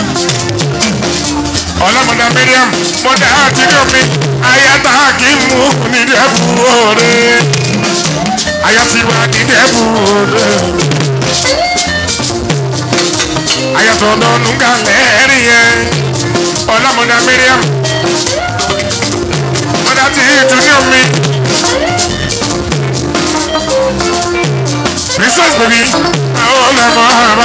Speaker 1: ọlọ́mọdé miriam mọ̀dé àtijọ́ mi ayata kim mú nìjẹ̀búwó rẹ̀ ayatiwa nìjẹ̀búwó rẹ̀ ayatọ̀ nọ́nù ń galẹ̀ rí yẹn ọlámọdé miriam mọdà tí ìtúnyọ mi princess baby àwọn ọlọmọ àbá.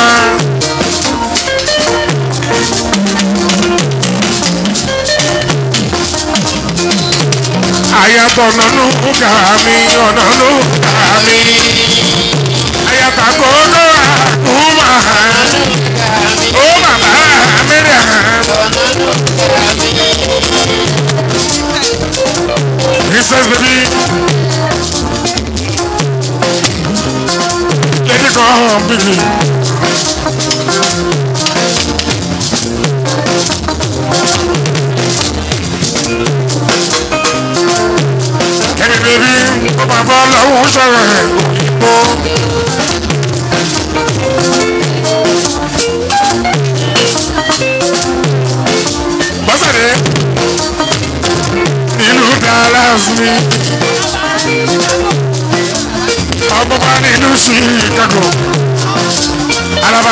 Speaker 1: ayatọ̀ nọ́nù ń gà mí ọ̀nà ló ń gà mí ayatọ̀ kókó àkúmà. Oh mama, Miriam. Princess baby. Let it go home, baby. Kẹ́mi bèbí, ó máa bọ́ lọ́wọ́ sọ̀rọ̀ ẹ̀ òyìnbó. bọ́sẹ̀dé nílùú Dallas mi ọgbọ́gbọ́ nílùú Chicago alaba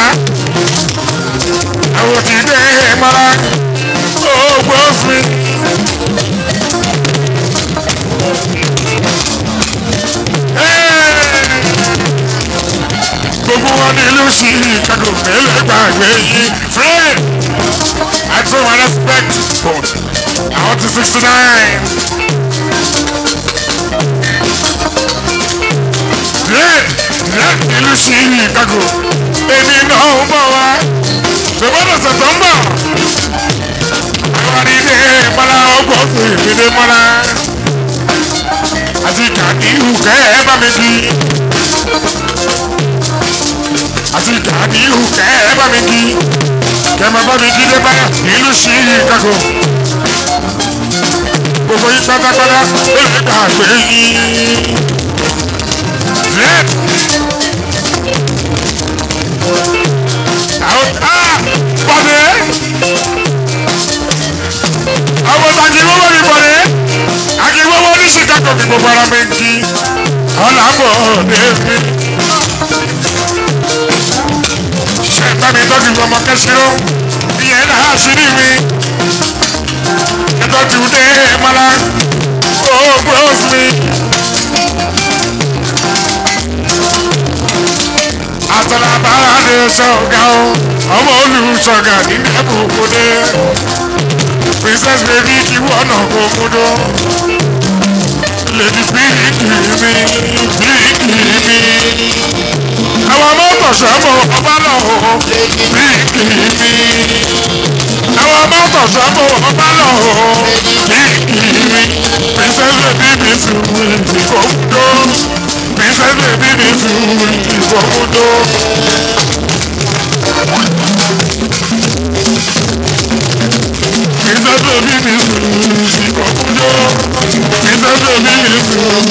Speaker 1: àwọn tí dé mọ́ra ògbó mi. gbogbo wọn nílùú Chicago mélòó gbàgbé yìí fred. I show my respect, but I want to 69. Yeah, yeah, ìlú Chicago. Èmi náà ń bọ̀ wá. Ṣèwọ́n ọ̀sẹ̀ tó ń bọ̀. Àwọn àdìdé mọ́lá ọgbọ̀n fún ìdílé mọ́lá. Àti kàdí ìhùkẹ́ ẹ bá mi kí. Àti kàdí ìhùkẹ́ ẹ bá mi kí kẹmẹ bá mi jíde báyà nílùú Chicago gbogbo yín pátápátá èmi gbàgbé yín. Red. Àwọn á bọ̀dé. Àwọn takiwọ́wọ́ mi bọ̀dé. Akiwọ́wọ́ ní Chicago kí gbogbo ara mi ń kí. Ọ̀làbọ̀ David. Ṣé bá mi tọ́jú ọmọ kẹ́sìrò? Ìyẹn náà ṣírí mi. Ẹ̀tọ́jú dé mọ́lá. Ó gbọ́s mi. Àtàlàbára lè ṣọ̀gá o. Ọmọ olùṣọ̀gá ní Ẹ̀bùkúndé. Princess baby kí wọ́n náà kó múdó. Lady bíríkì mi, bíríkì mi àwọn mọ́tò sọ́mọ ọba lọ́hùn bíkì mi. àwọn mọ́tò sọ́mọ ọba lọ́hùn bíkì mi. princess baby mi sùn ìkókúndó. princess baby mi sùn ìkókúndó. princess baby mi sùn ìkókúndó. princess baby mi sùn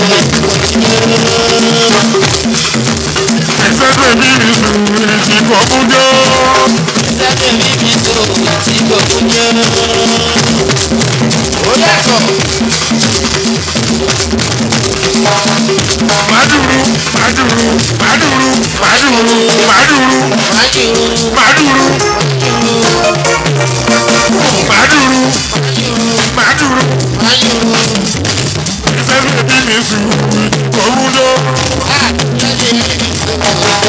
Speaker 1: ìṣẹ́gbẹ́ mi ní sùúrù tí kò mú jọ.
Speaker 2: Sẹ́mi mi bí sòwò tí gbogbo jẹ́. Ó yàtọ̀.
Speaker 1: Màdùrú màdùrú màdùrú màdùrú màdùrú
Speaker 2: Májúrú
Speaker 1: màdùrú màdùrú màdùrú
Speaker 2: májúrú.
Speaker 1: ìṣẹ́gbẹ́ mi ní sùúrù tí kò mú jọ.
Speaker 2: Á sẹ́mi mi bí sòwò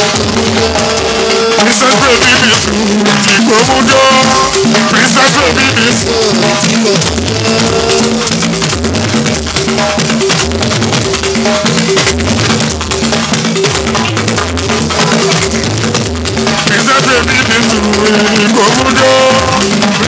Speaker 1: ìṣẹ́gbẹ́ mi ní sùúrù tí kò mú jọ. ìṣẹ́gbẹ́ mi ní sùúrù.
Speaker 2: tí gbogbo
Speaker 1: ìṣẹ́gbẹ́ mi ní sùúrù tí kò mú jọ.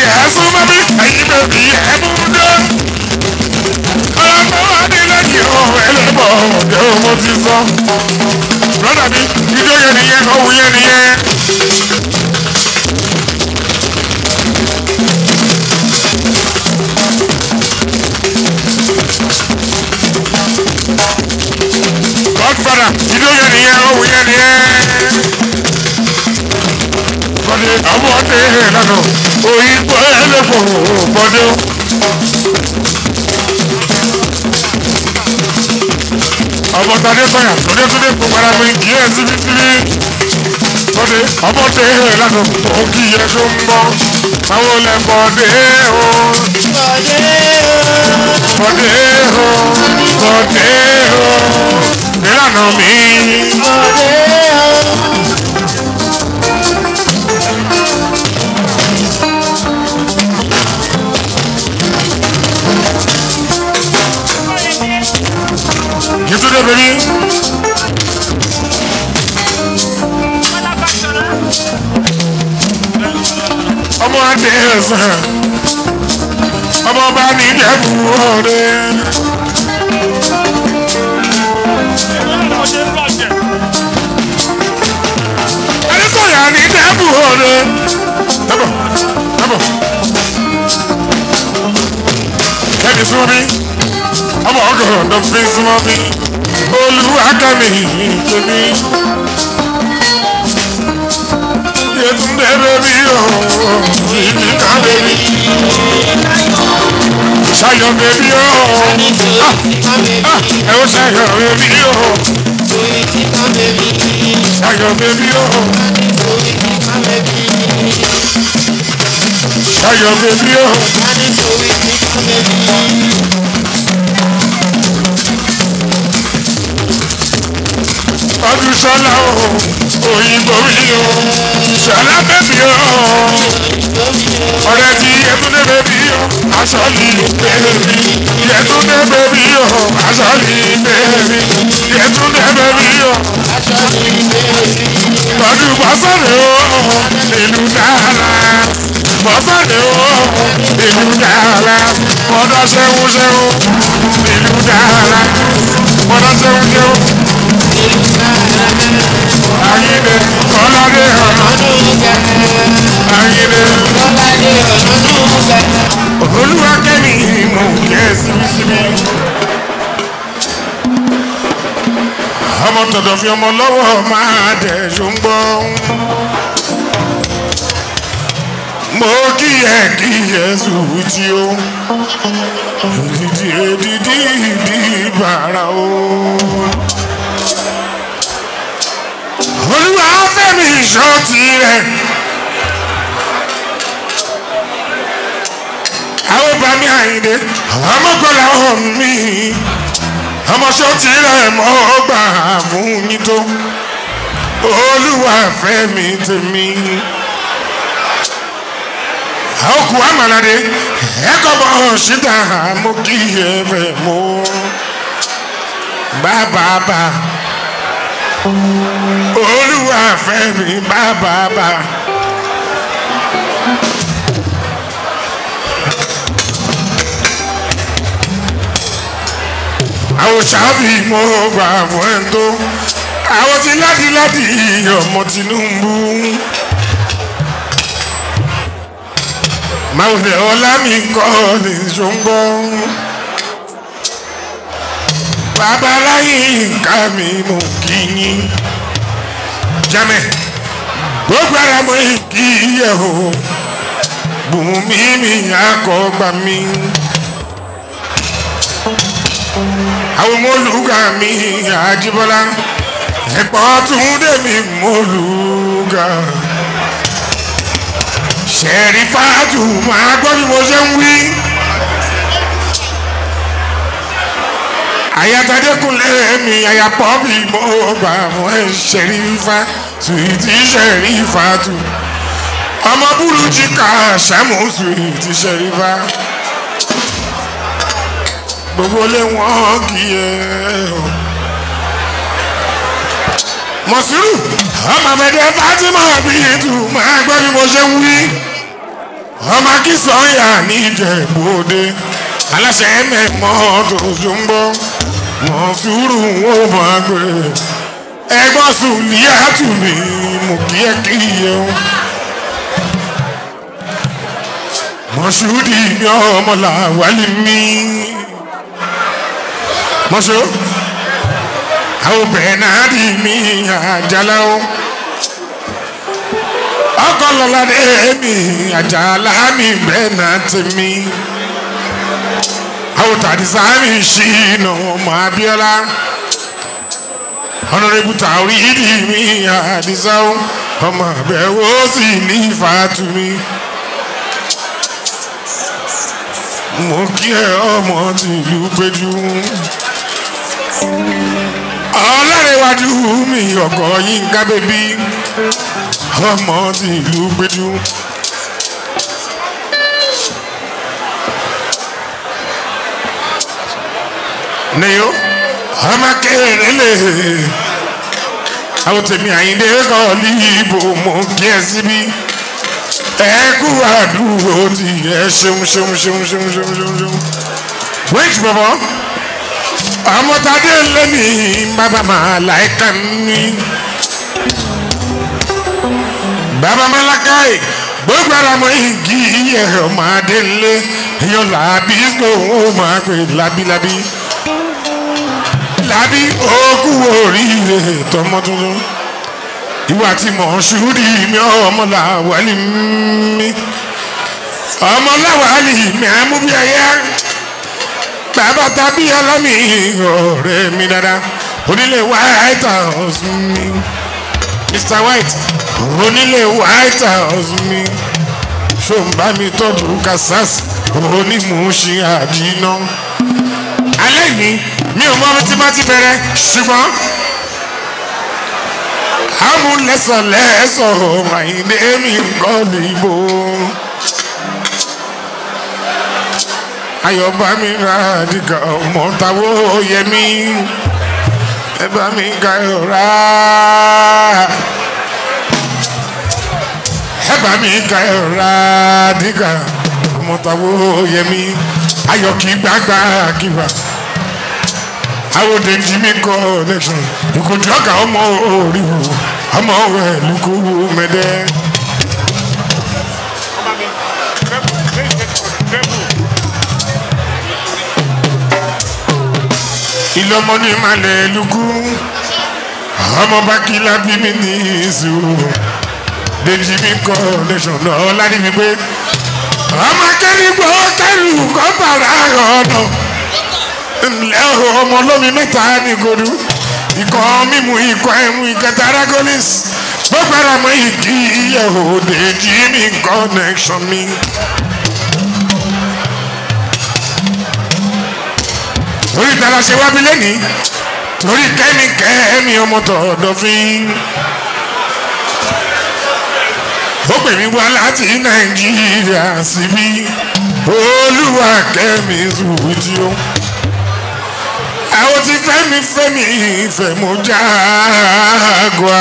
Speaker 1: ẹ̀sùn mọ́ bí ẹ̀yin bèbí ẹ̀ mú dé. ọlọ́pàá wà ní lẹ́yìn ọ̀hún ẹlẹ́bọ̀ ọ̀dẹ́ o mo ti sọ. lọ́dà mi ijó yẹn nìyẹn ọ̀hún yẹn nìyẹn. godfather ijó yẹn nìyẹn ọ̀hún yẹn nìyẹn. Bọ́dé ọmọdé lánà òyìnbó ẹlẹ́kọ̀ọ́ bọ́dé. ọmọ tadé sọyà tóde tóde kó para mi kí ẹ síbi síbi. Bọ́dé ọmọdé lánà òkì yẹ tó ń bọ́. Àwọn olè bọ́dé o. Bọ́dé o. Bọ́dé o. Nílànà mi. Yesterday, baby. ọmọ adé ẹsẹ̀ ọmọ ọba ní ìjẹ̀bú ọ̀rẹ́. adékọ̀yà ní ìjẹ̀bú ọ̀rẹ́. dábọ̀ dábọ̀ kẹ́mi súnmọ́ mi ọmọ ọgọrọ ló fi súnmọ́ mi olùwàkàmì tèmi. Yetunde bèbí o, ìdíkà bèbí. Ṣayọ̀ bèbí o, ẹ ó ṣayọ̀ bèbí o. Ṣayọ̀ bèbí o, ṣayọ̀ bèbí o. ọdún sọlá o òyìnbó mi o sọlá bẹbí o ọ̀rẹ́ tí yẹtúndé bẹbí o aṣọ lílu bẹbí yẹtúndé bẹbí o aṣọ lílu bẹbí yẹtúndé bẹbí o ọdún bọ́sọ̀rẹ́ o ìlú dára bọ́sọ̀rẹ́ o ìlú dára mọ́dọ̀ ṣẹ́wó ṣẹ́wó ìlú dára mọ́dọ̀ ṣẹ́wó ṣẹ́wó ayíde kọ́ládé ọ̀nà ayíde olúwa kẹ́mi mò ń kẹ́ síbísíbí. ọmọ tọ̀dọ̀ fi ọmọ lọ́wọ́ máa dẹ̀ ṣùgbọ́. mo kíyẹ kíyẹ sùúrùtì o dídí dídí dídí bàrà o olúwa fẹ́mi ìṣọ́ tirẹ̀. àwọn bá mi àyìnde ọmọgbọ́lá ọ̀hún mi ọmọṣọ́ tirẹ̀ mọ́ gbà fún yín tó olúwa fẹ́mi tèmi. àwọn kù àmàlàdé ẹ̀kọ́ bọ̀ ṣíta mo kí ẹ fẹ́ mọ́ bàbá bá olúwa fẹ́ mi bàbá bá. àwọn sábì mo gbà fún ẹ tó àwọn ti ládìládì ọmọ Tinubu. máwùlẹ̀ ọlá mi kọ́ ní ṣùgbọ́n babaláyé nǹkan mi mò kí yín jámẹ́ gbogbo ara mo kí yẹ o bùnmí mi akọgbà mi àwọn mọlúgà mi àjíbọ́lá ẹ̀pọ̀ túndé mi mọlúgà ṣẹ̀rí fàájù máa gbọ́ bí mo ṣe ń wí. àyàtàdékùnlé mi àyàpọ̀ bí mo gbà fún ẹ ṣẹ̀rífà sùwìtì ṣẹ̀rífà tù ọmọ burújí ká ṣàmù sùwìtì ṣẹ̀rífà gbogbo lé wọn kì í ẹ o. mọ̀sírù ọmọ bẹ̀dẹ̀ Fatima bí ètò máa gbọ́ bí mo ṣe ń wí. ọmọ akínsọ́yà níjẹ̀bọ́dé aláṣẹ mẹ́mọ́ tó ṣùgbọ́ mọ̀ sùúrù ó máa gbé ẹgbọ́n sùn ní àtúnmí mú kí ẹ kí yẹ o. mọ̀ṣúdì ní ọmọlà wálé mi. mọ̀ṣú àwọn obìnrin náà dì mí àjálá o ọkọ lọlọdẹ mi àjàlá mi bẹ́ẹ̀ náà ti mi àwọn tàdísá mi ṣìnà ọmọ Abíọ́lá ọ̀nàrẹ́bù tàwí ìdí mi àdísá ọmọ àbẹ̀wò sì ní ìfàtú mi mo kí ẹ ọmọ tìlú péjú ọlọ́rẹ̀wájú mi ọkọ̀ yín ká bẹ́bí ọmọ tí ìlú gbẹdú. Neyo ọmọ kéré lè àwọn tèmi àyíndé kọ́ ní ìbò mọ̀ kí ẹ síbí ẹ kú àdúró tí ẹ ṣeun ṣeun ṣeun ṣeun ṣeun ṣeun ṣeun. wíńtì bọ̀bọ̀ ọmọ tadé lẹ́mí bàbá màá láìka ní bàbá malakai gbogbo ara mọ igi iye ọmọ adélé èèyàn làbí sọ ó máa pè lábílábí lábí òkú oríire tọmọ tuntun ìwà tí mò ń ṣúrí mi ọmọ làwálì mi ọmọ làwálì mi àmúbí ẹyẹ bàbá tàbí ọlọ́mì ọ̀rẹ́ mi dáadáa onílé white house mi mr white onílé white house mi ṣòǹbà mi tọ́jú kasas onímùúṣin àdínà alẹ́ yìí mi ò mọ tí má ti bẹ̀rẹ̀ ṣùgbọ́n amúlẹ́sọ̀ lẹ́sọ̀ àyíndé mi kọ́ níbo ayọ̀bá mi ra dìgbà ọmọ táwọ́ yẹmí ẹ bá mi ka ọ̀rá ẹ bá mi ka ọ̀rá dìgbà ọmọ táwọ́ yẹmí ayọ̀ kì í gbàgbà kíba àwòdè jimmy connection ìkòjú ọ̀gá ọmọ orí o ọmọ rẹ̀ lukú mẹ́dẹ́. ìlọmọ ní malẹ̀ lukú ọmọ bá kí lábí mi ní ìṣòro dè jimmy connection náà láti fi pé ọmọ akẹ́rìgbọ́ kẹ́rù kọ́ bàrà ọ̀nà ńlẹ́ ọmọ olómi mẹ́ta ní godu ikọ̀ mímu ikọ̀ ẹ̀mú ìkẹta aragolis gbogbo ara mọ ìdí ìyẹ̀wò dèjì mi connection mi. torí ìtara ṣe wábi lẹ́ni torí kẹ́mi kẹ́mi ọmọ tọ̀dọ̀ fi. ó pè mí wá láti nàìjíríà síbí olúwa kẹ́mi sùwìtì ó àwọn tí fẹ́mi fẹ́mi ìfẹ́ mo jágua.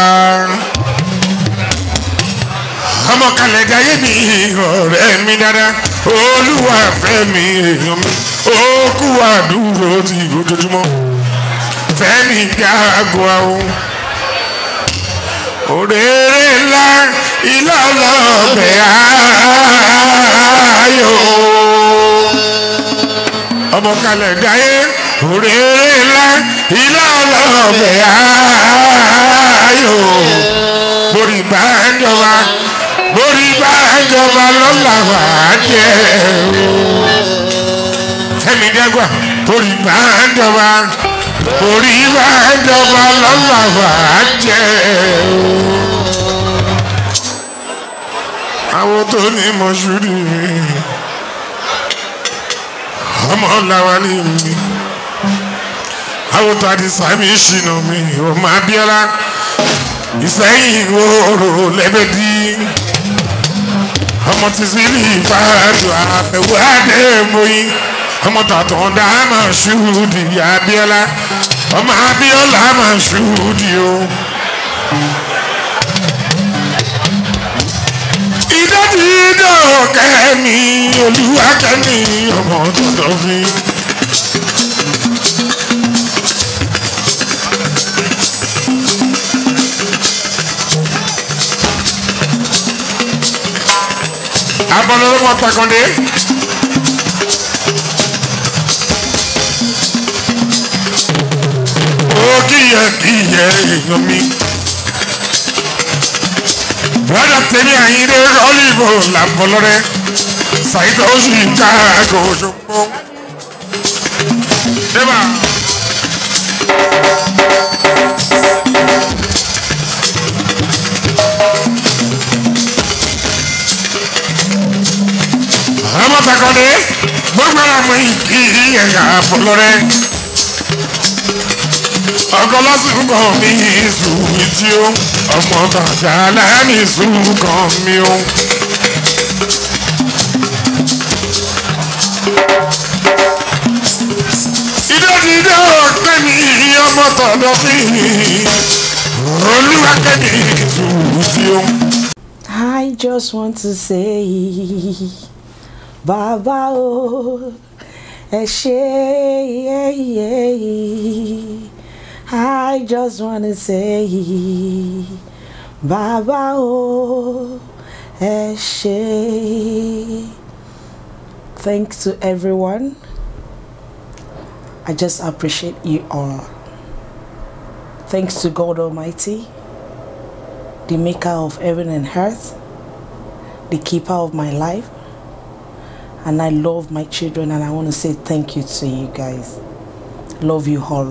Speaker 1: ọmọ kalẹ̀ jayé mi ọ̀rẹ́ mi dáadáa olúwa fẹ́mi èèyàn mi ó kú àdúró ti ojoojúmọ́ fẹ́mi jágua o. òrèrè ńlá ilé ọlọ́ọ̀bẹ ayọ̀ ọmọ kalẹ̀ jayé òrèrè ńlá ilé ọlọ́ọ̀bẹ ayò borí bá ń jọba borí bá ń jọba lọ́la wà á jẹ́ o fẹ́mi dẹ́gbà borí bá ń jọba borí bá ń jọba lọ́la wà á jẹ́ o àwọn tó ní mọ̀ṣúrì mi ọmọ làwọn ní mi àwòtò àdìsámi ṣìnà mi ọmọ abiola ìsẹ́yìn òòrò lẹ́bẹ̀dì ọmọ tìsílì ìfàdù àbẹ̀wò àdèmóyìn ọmọ tàtàn dáhàmà ṣùdì abiola ọmọ abiola mà ṣùdì o. ìdọ́tí dídò kẹ́mi olúwa kẹ́mi ọmọ tọ̀dọ̀ fi. abọ́lọ́lọ́mọ takọ̀dé. ó kíyẹ kíyẹ èèyàn mi. brother tèmi àyíndé rọ́lìbò làbọ̀lọ́rẹ́ ṣàyíkọ́ ó sì ń ká àgọ́ òṣogbo. débà. ọmọ takọ̀dé gbogbo àwọn ìkí ẹ̀yà àbọ̀lọ́rẹ́ ọkọ lásìkò mi sùn tí ó ọmọ bàjá lẹ́ni sùn kan mi ó. ìdọ́dídé ọ̀pẹ́ mi ọmọ tọ̀dọ̀ mi olúwa kẹ́mi sùn tí ó.
Speaker 3: I just want to say, Baba o, ẹ ṣé, yeah, yeah. I just want to say, Baba o, ẹ ṣé. Thanks to everyone. I just appreciate you all. Thanks to God Almighty the maker of heaven and earth, the keeper of my life. And I love my children, and I want to say thank you to you guys. Love you all.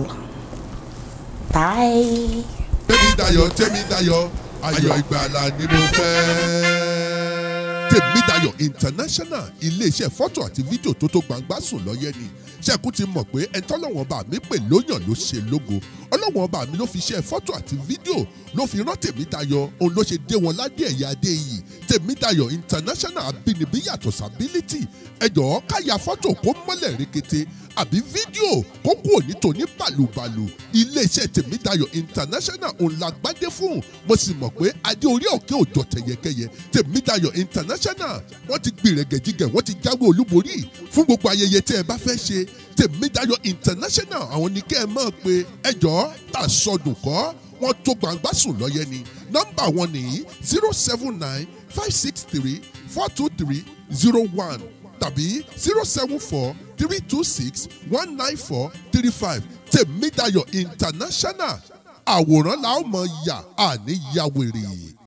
Speaker 3: Bye.
Speaker 4: tẹ́mi dayọ̀ tẹ́mi dayọ̀ ayọ̀ ìgbàlà ni mo fẹ́. tèmi dayọ̀ international iléeṣẹ́ fọ́tò àti fídíò tó tó gbangba sùn lọ́yẹ́ ni ṣẹ́kù ti mọ̀ pé ẹni tọ́lọ́wọ́n bá mi pè lóyàn ló ṣe lógo ọlọ́wọ́n bá mi ló fi ṣe fọ́tò àti fídíò ló fi rán tèmi dayọ̀ òun ló ṣe dé wọn ládé ẹ̀yà adé yìí tèmi dayọ̀ international abínibí yàtọ̀ sábílítì ẹ̀jọ̀ káya fọ́tò kó mọ́lẹ̀ rekete àbí fídíò kó kúrò ní tòní bàlùbàlù iléeṣẹ́ tèmídayọ̀ international òun la gbádé fún mo sì mọ̀ pé adé orí òkè òjò tẹ̀yẹkẹyẹ tèmídayọ̀ international wọ́n ti gbìrẹ̀gẹ̀jigẹ̀ wọ́n ti jáwé olúborí fún gbogbo ayẹyẹ tẹ́ ẹ bá fẹ́ ṣe tèmídayọ̀ international àwọn ní kẹ́ ẹ mọ̀ pé ẹjọ́ tà sọdùn kọ́ wọ́n tó gbangba sùn lọ́yẹ ni nọ́mbà wọn nìyí zero seven nine five six three four two three zero one tàbí zero seven four three two six one nine four three five tèmídayọ̀ international àwòrán la ó mọ̀ yà àní yàwèrè.